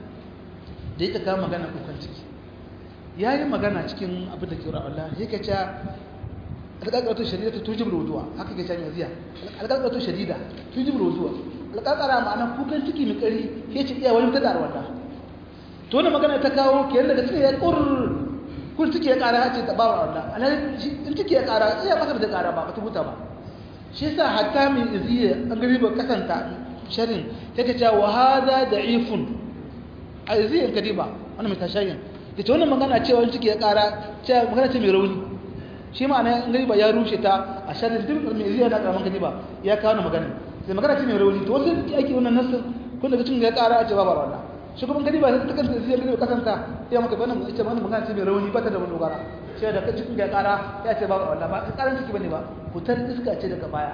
da ita kama magana kukan ciki ya yi magana cikin abin da ke ra'ala yake cewa alƙaƙaratu shadida tujib ruduwa haka ke jami'a ziya alƙaƙaratu shadida tujib ruduwa alƙaƙara ma'ana kukan ciki mai ƙari ke ci iya wani ta da wanda to wannan magana ta kawo ke daga cikin ya ƙur kun ciki ya ƙara ce ta bawa wanda alhali in ciki ya ƙara iya masa da ƙara ba ba ta huta ba shi yasa hatta min iziya an gari ba kasanta sharin take cewa wa hada da'ifun a iziyan kadiba wannan mai tashayin ita wannan magana cewa in ciki ya ƙara cewa magana ce mai rauni shi ma'ana in ba ya rushe ta a sharin duk mai zai da karaman kaji ba ya kawo na magana sai magana ce mai rauni to wasu ake wannan nasu kun daga cikin ya kara a ce ba ba wannan shi kuma kaji ba sai ta kanta zai gani kasanta ya maka wannan ita wannan magana ce mai rauni ba ta da wani dogara sai da cikin ya kara ya ce ba ba wannan ba karan ciki bane ba fitar iska ce daga baya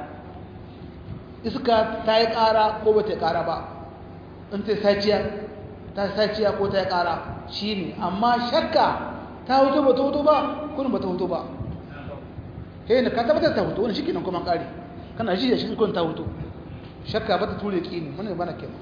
iska ta yi kara ko ba ta yi kara ba in ta saciya ta saciya ko ta yi kara shine amma shakka ta hoto ba ta hoto ba kun ba ta hoto ba he ne ka tabbatar ta hutu wani shi kenan kuma kare kana ji da shi kun ta hutu shakka ba ta ture kini mun bana kenan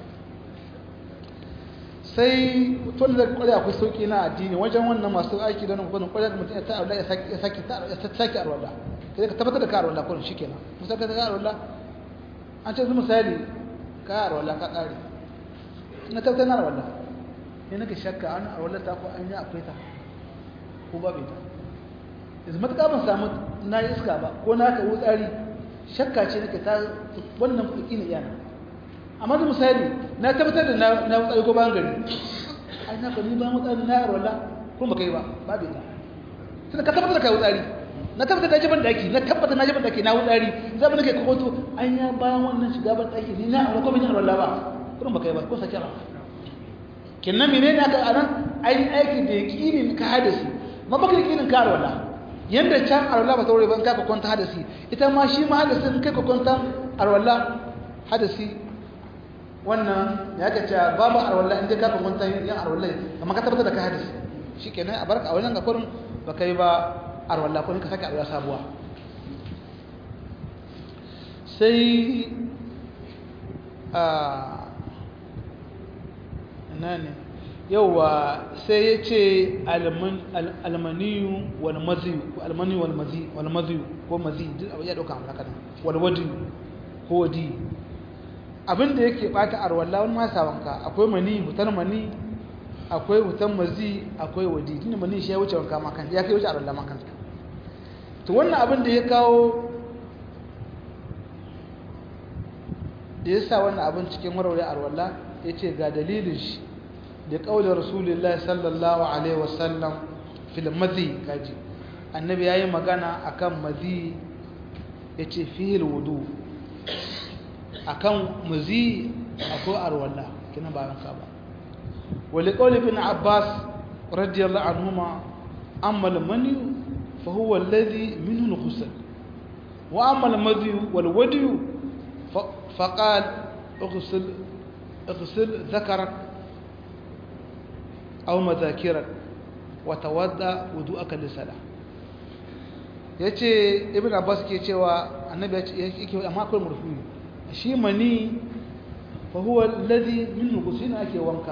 sai tun da kware akwai sauki na addini wajen wannan masu aiki da nan kuma kware da mutum ya ta ya saki ya saki ya saki arwala sai ka tabbatar da ka arwala kun shi kenan musa ka ga arwala an ce misali ka arwala ka kare na tabbatar na arwala ne nake shakka an arwala ta ko an yi akwai ta ko babu ta yanzu matuƙa ban samu na yi iska ba ko na ka wutsari shakka ce nake ta wannan kuɗi ne iyana amma da misali na tabbatar da na wutsari ko bayan gari ai na kwani bayan wutsari na yaro la kuma baka yi ba babu ita tunda ka tabbatar da ka wutsari na tabbatar da jiban daki na tabbatar na jiban daki na wutsari zai mu nake kokoto an ya bayan wannan shiga ban daki ni na ko bin yaro la ba kuma baka yi ba ko sake ba kinnan menene aka anan ai aiki da yakinin ka hadisi ma baka yakinin ka arwala yanda can arwala ba ta wuri ban kai kwanta hadasi ita ma shi ma hadasin kai kwanta arwala hadasi wannan ya ka ce babu arwala inda ka kwanta yin arwala amma ka tabbatar da ka hadasi shikenan a barka a wannan ga kurin ba kai ba arwala ko ka saka arwala sabuwa sai a ina ne yauwa sai ya ce almaniyu walmaziyu almaniyu walmaziyu ko maziyu duk abu ya dauka amurka ne walwadiyu ko wadi abinda yake bata arwallah wani masa wanka akwai mani hutar mani akwai hutar mazi akwai wadi tunda mani shi ya wuce wanka makan ya kai wuce arwallah makan to wannan abin da ya kawo da ya sa wannan abin cikin warware arwallah ya ce ga dalilin shi لقول رسول الله صلى الله عليه وسلم في المذي كاجي النبي yayi magana akan mazi yace fihi alwudu akan mazi akwai arwalla kina ba ranka ba wali qawli ibn abbas radiyallahu anhuma amma almani fa huwa alladhi minhu alghusl wa amma almadhi walwadi فقال اغسل اغسل ذكرك أو مذاكرا وتودى وضوءك للصلاة yace ibn abbas ke cewa annabi yake amma akwai murfi shi mani fa huwa alladhi min ghusina ake wanka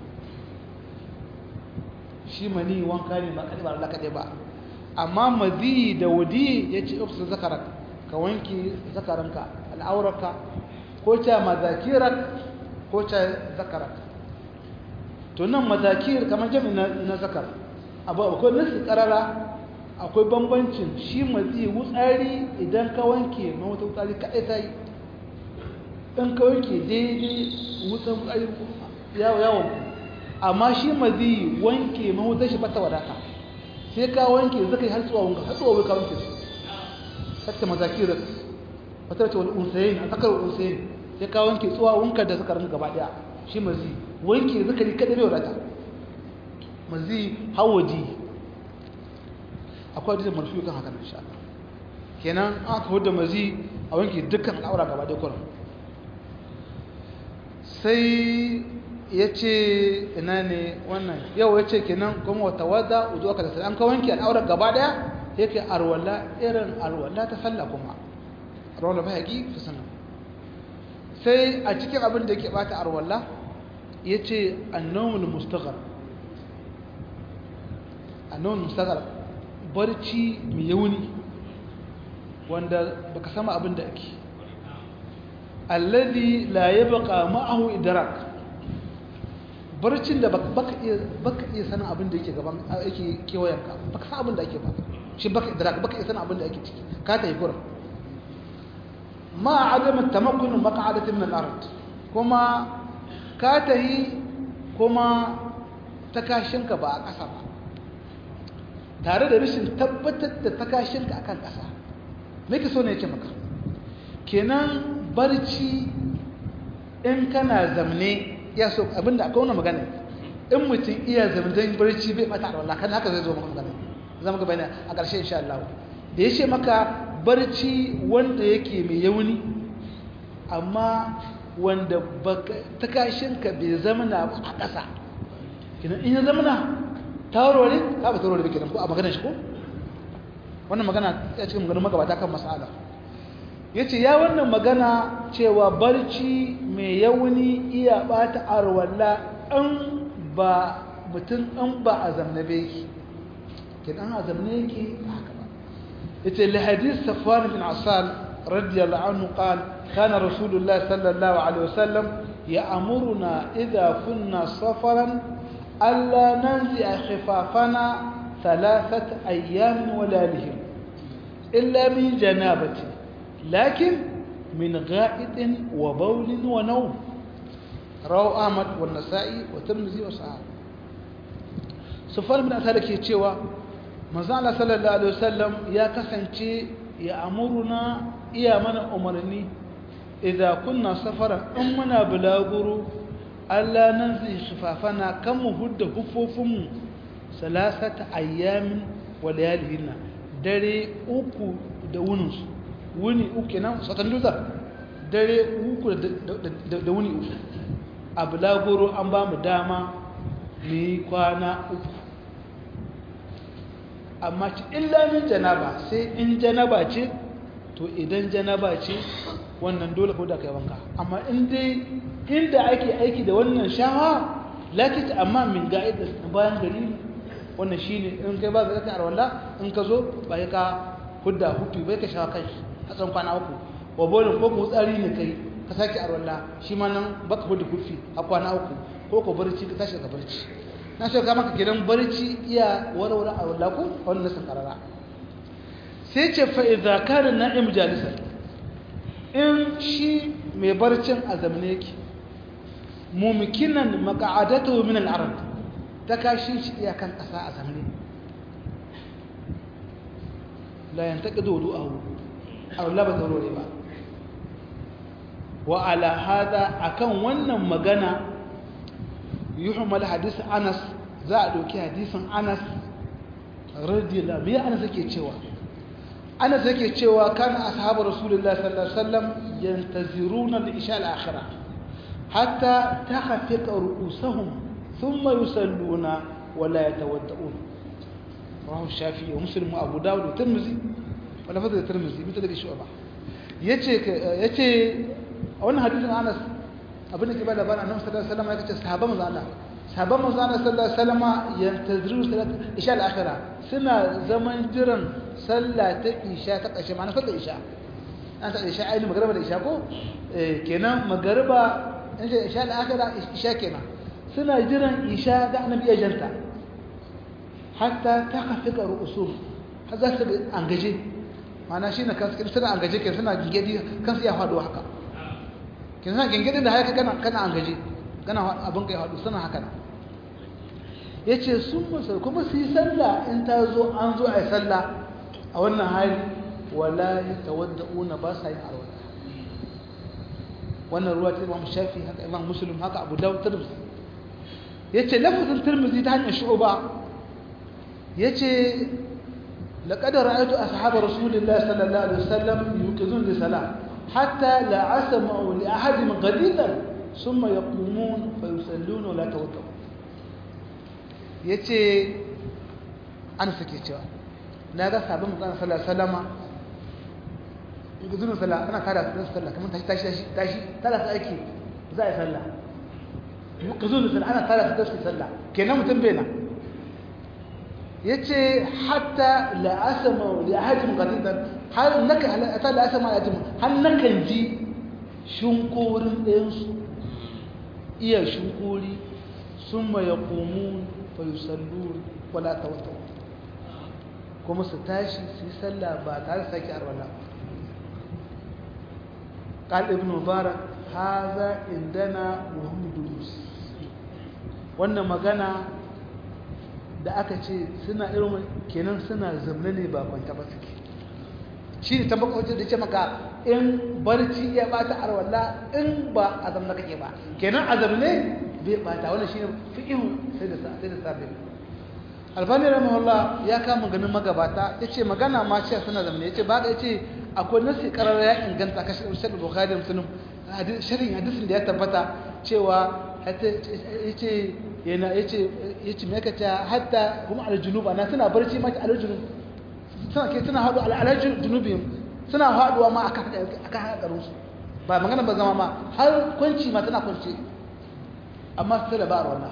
shi mani wanka ne ba kadai ba Allah kadai ba amma madhi da wadi yace ufsa zakarak ka wanki zakaranka al'auraka ko ta mazakirak ko ta zakarak to nan mazakir kamar jami na zakar abu akwai nasu karara akwai bambancin shi mazi wutsari idan ka wanke na wata wutsari kaɗai ta yi in ka wanke daidai wutsan wutsari yawon amma shi mazi wanke mahutar shi bata wadata sai ka wanke zaka yi har tsuwa wanka har tsuwa ka wanke su hatta mazakir wata ce wani unsayin a tsakar unsayin sai ka wanke tsuwa wanka da suka rinka gaba daya shi mazi wanke zakari kada bai wadata mazi hawaji akwai hadisin marfi kan haka insha Allah kenan aka huda mazi a wanke dukkan al'aura gaba daya kullum sai ya ce ina ne wannan yau ya ce kenan kuma wata wadda uzu aka da sai an ka wanke al'aura gaba daya yake arwala irin arwala ta sallah kuma arwala ba haƙi fi sanar sai a cikin abin da yake bata arwala ya ce annawul mustaghar annawul mustaghar barci mai yauni wanda baka sama abin da ake alladhi la yabqa ma'ahu idrak barcin da baka iya baka iya sanin abin da yake gaban yake kewayenka baka san abin da ake ba shi baka idrak baka iya sanin abin da ake ciki ka ta yi gurin ma adam tamakkun maq'adati min al-ard kuma ka ta yi kuma takashinka ba a ƙasa ba tare da rashin tabbatar da takashinka akan ƙasa me ke so ne yake maka kenan barci in kana zamne ya so abinda akwai wani magana in mutum iya zamdan barci bai mata da wallahi haka zai zo maka magana zama ga bayani a ƙarshe insha Allah da ya ce maka barci wanda yake mai yauni amma wanda takashinka bai zamana ba a ƙasa kinan in ya zamana tawarware ka ba tawarware kenan ko a maganar shi ko wannan magana ya cikin maganar magabata kan mas'ala ya ce ya wannan magana cewa barci mai yauni iya bata arwalla an ba mutum an ba a zamne bai kin an a zamne yake haka ba ya ce lahadis safwan bin asal radiyallahu anhu qal kana rasulullah sallallahu alaihi wasallam ya'muruna idha kunna safaran alla nanzi'a khifafana ثلاثة أيام وليالهم إلا من جنابته لكن من غائط وبول ونوم رواه أحمد والنسائي والترمذي وصحابه سفيان بن أسالك يتشوى manzala sallallahu alaihi wasallam ya kasance ya amuruna iya mana umarni idan kunna safara in muna bulaguro Allah nan zai shifafana kan mu hudda hufofinmu salasata ayyamin wa layalihinna dare uku da wuninsu wuni uku kenan satan duza dare uku da wuni uku a bulagoro an ba mu dama mu yi kwana uku amma ci illa min janaba sai in janaba ce to idan janaba ce wannan dole ko da kai wanka amma in dai inda ake aiki da wannan shawa lakita amma min ga'id bayan gari wannan shine in kai ba zaka arwala in ka zo ba ka hudda hutu bai ka shawa kai a tsan kwana uku wa bolin ko ku tsari ne kai ka sake arwala shi ma nan baka hudda kufi a kwana uku ko ko barci ka tashi ka barci na so ka maka gidan barci iya warware arwala ko wannan nasin karara sai ce fa idza kana na'im jalisan in shi mai barcin azamne yake mumkinan maq'adatuhu min al-ard ta kashi shi iya kan kasa a zamne la yantaqidu wudu'ahu aw la badaruri ba wa ala hada akan wannan magana yuhmal hadith Anas za a dauki hadisin Anas radiyallahu anhu Anas yake cewa Anas yake cewa kana ashabu rasulullahi sallallahu alaihi wasallam yantaziruna al-isha al-akhirah hatta takhfiqa ru'usahum thumma yusalluna wa la yatawadda'un rawahu shafi'i wa muslim wa abu dawud wa tirmidhi wa lafaz tirmidhi bi tadri shu'ba yace yace a wannan hadisin Anas abin da ke bada bana annabi sallallahu alaihi wasallam ya ce sahabban manzo Allah sahabban manzo Allah sallallahu alaihi wasallam yantaziru salat isha al-akhirah suna zaman jiran sallah ta isha ta ƙarshe ma'ana sallar isha an ta isha ainihin magariba da isha ko kenan magariba in ce isha al'akira isha kenan suna jiran isha ga annabi ajanta hatta ta kafi ga ru'usul har za su ga an gaje mana shi na kansu suna an gaje ke suna gingedi kansu ya faɗo haka ke suna gingedi da haka kana kana an gaje kana abin kai faɗo suna haka na ya ce sun musul kuma su yi sallah in ta zo an zo a yi sallah a wannan hali wala ya tawadda'una ba sa yin arwata wannan ruwa ta imam shafi haka imam muslim haka abu dawud tirmidhi yace lafazin tirmidhi ta hanyar shu'ba yace laqad ra'aytu ashab rasulillahi sallallahu alaihi wasallam yuqizun li salat hatta la asma'u li ahadin qadilan thumma yaqumun fa yusalluna la tawaddu yace an sake cewa naga sabon manzon sallallahu alaihi wasallama yuqizun salat ana kada su sallah kamar tashi tashi tashi tara su aiki za a yi sallah yuqizun salat ana tara su tashi sallah kenan mutum bai nan yace hatta la asma li ahadin qadidan har naka hatta la asma li ahadin har nakan ji shunkurin ɗayan su iya shunkuri summa yaqumun fa yusallun wala tawattu kuma su tashi su yi sallah ba tare da sake arwala قال ابن مبارك هذا عندنا وهم دروس wannan magana da aka ce suna irin kenan suna zamne ne ba kwanta ba suke shi ne tabbaka wajen da ce maka in barci ya bata arwalla in ba a zamna kake ba kenan a zamne bai bata wannan shi ne fi'ihu sai da sai da sabbin albani rahimahullah ya kama ganin magabata ya ce magana ma ce suna zamne ya ce ba ya ce akwai nasi karar ya inganta kashe shaɗin bukhari da musulun shirin hadisin da ya tabbata cewa ya ce yana ya ce ya ce mai kaca hatta kuma aljunuba na suna barci ma aljunub suna ke suna haɗu aljunubin suna haɗuwa ma akan haƙarin su ba magana ba zama ma har kwanci ma tana kwanci amma su da ba a wannan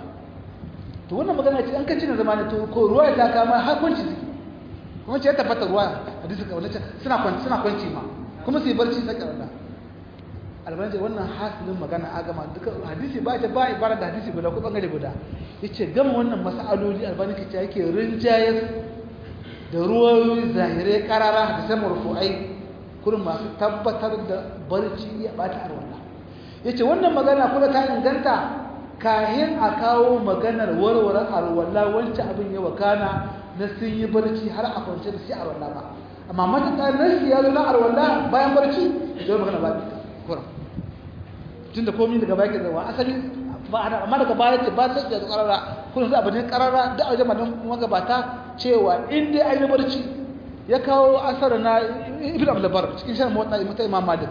to wannan magana ce an kacci na zama ne to ko ruwa ya ta kama har kwanci suke kuma ce ya tabbata ruwa hadisi ka wannan suna kwanci suna kwanci ma kuma su yi barci na karanta albanji wannan hasilin magana a gama duka hadisi ba ta ba ibara da hadisi guda ko bangare guda yace gama wannan mas'aloli albani kace yake rinjayar da ruwayoyi zahirai karara da sai marfu'ai kurin masu tabbatar da barci ya bata arwala yace wannan magana kuma ta inganta kahin a kawo maganar warware arwala wancan abin ya wakana na sun yi barci har a kwance da shi a arwala ba amma matuƙa nasi ya zo na arwala bayan barci ya magana ba ta kuran tunda komai daga baki zawa asali ba ana amma daga baya ce ba sai da karara kun za abin karara da aje madan magabata cewa in dai ai barci ya kawo asar na ibn abdul bar cikin shan mota mata imam malik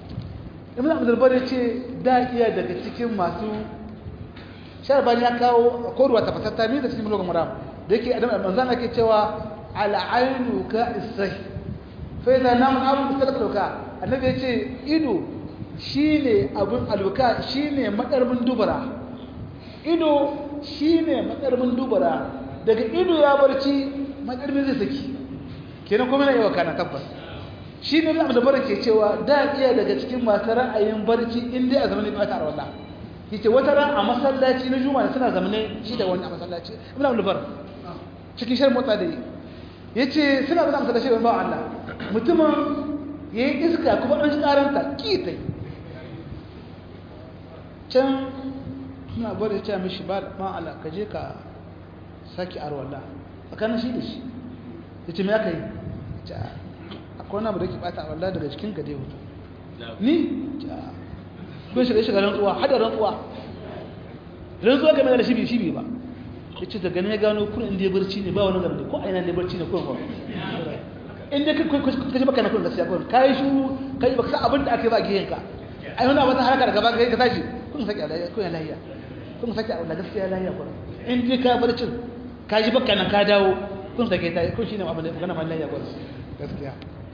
ibn abdul bar ce da iya daga cikin masu sharban ya kawo korwa ta fatatta mi da cikin logan maram da yake adam manzan ake cewa ala ainu ka isai fa idza nam abu sadaka annabi yace ido shi ne abin albuka shi ne matsarmin dubara ido shi ne matsarmin dubara daga ido ya barci matsarmin zai saki kenan kuma na yi wa kana tabbas shi ne abin da bara ke cewa da iya daga cikin masu ra'ayin barci inda a zamanin ba ta arwala ke ce wata ran a masallaci na juma'a suna zamane shi da wani a masallaci ibn abdul bar cikin shan motsa da yi ya ce suna zama masallaci da ba Allah mutumin ya yi iska kuma an shi karanta ki ta yi can suna bari ce mishi ba ma'ala ka je ka sake arwallah tsakanin shi da shi ya ce me aka yi akwai wani abu da ke bata arwallah daga cikin gade hutu ni kun shiga shiga rantsuwa hada rantsuwa rantsuwa game da shibi shibi ba ya ce daga ne ya gano kun inda ya barci ne ba wani gaba ko aina ne barci ne ko ba inda ka ji baka na kun gaskiya kun ka yi shuru ka yi baka sa abin da aka yi ba a gihenka ai wani abin haraka da gaba ka tashi kun saki a lahiya kun ya lahiya kun saki a gaskiya lahiya kun in dai ka bar cin ka ji bakka nan ka dawo kun saki ta kun shine abin da magana man lahiya kun gaskiya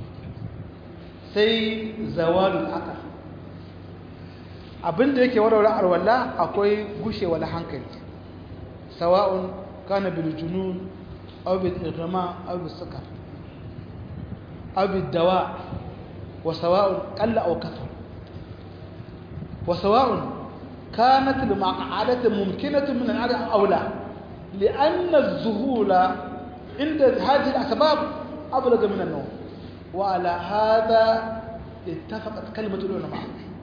sai zawalul aqal abin da yake warware arwalla akwai gushewar hankali sawa'un kana bil junun aw bil irma aw bil sukar aw bil dawa wa sawa'un qalla aw kathar wa sawa'un kanat al-maq'adatu mumkinatun min al-'ada awla li'anna az-zuhula inda hadhihi al-asbab ablaga min an-nawm wa ala hadha ittafaqat kalimatu ulama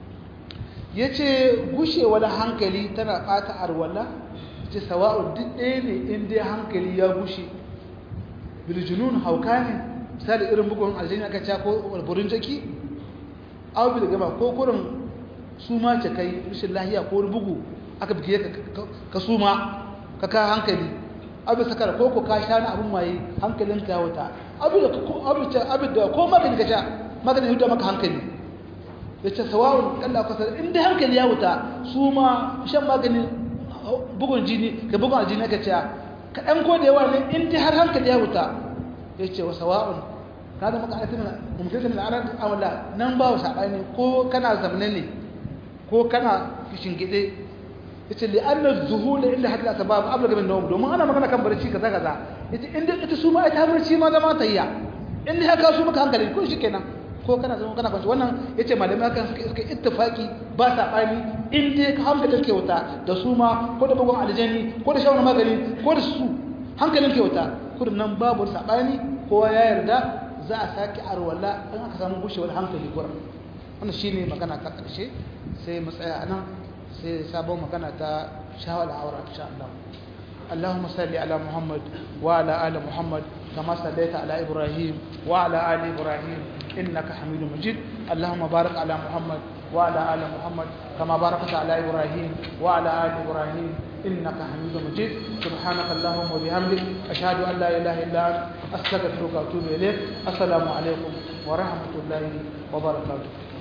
yace gushewar hankali tana bata arwala ce sawa'u duk ɗaya ne in dai hankali ya gushe biljunun hauka ne misali irin bugun aljini aka ca ko burin jaki aw bil gama ko kurin suma ce kai rashin lahiya ko bugu aka bige ka ka suma ka ka hankali abu sakar ko ko ka sha na abun maye hankalinka ya wuta abu da ko abu ta abu da ko magani ka sha magani huda maka hankali yace sawa'un Allah ka san in dai hankali ya wuta suma shan magani bugun jini ka bugun jini ka ce kaɗan ko da yawa ne in dai har hankali ya wuta ya ce wa sawa'un ka zama ƙarfin mumkin da ana amala nan ba wa saɓani ko kana zamne ne ko kana gide ya ce li'annar zuhula inda hadda ta babu abu gaban nawam domin ana magana kan barci kaza kaza ya ce inda ita su ma ita barci ma zama ta iya inda haka su maka hankali ko shi kenan ko kana zama kana kwanci wannan ya ce malamai hakan suka suka ittifaki ba saɓani in dai ka hankalin ke wuta da su ma ko da bugun aljani ko da shawarar magani ko da su hankalin ke wuta kudin nan babu saɓani kowa ya yarda za a sake arwala in aka samu gushewar hankali gurin wannan shine magana ta ƙarshe sai mu tsaya a nan sai sabon magana ta shawar aura insha Allah اللهم صل على محمد وعلى آل محمد كما صليت على إبراهيم وعلى آل إبراهيم إنك حميد مجيد اللهم بارك على محمد وعلى آل محمد كما باركت على إبراهيم وعلى آل إبراهيم إنك حميد مجيد سبحانك اللهم وبحمدك أشهد أن لا إله إلا أنت أستغفرك وأتوب إليك السلام عليكم ورحمة الله وبركاته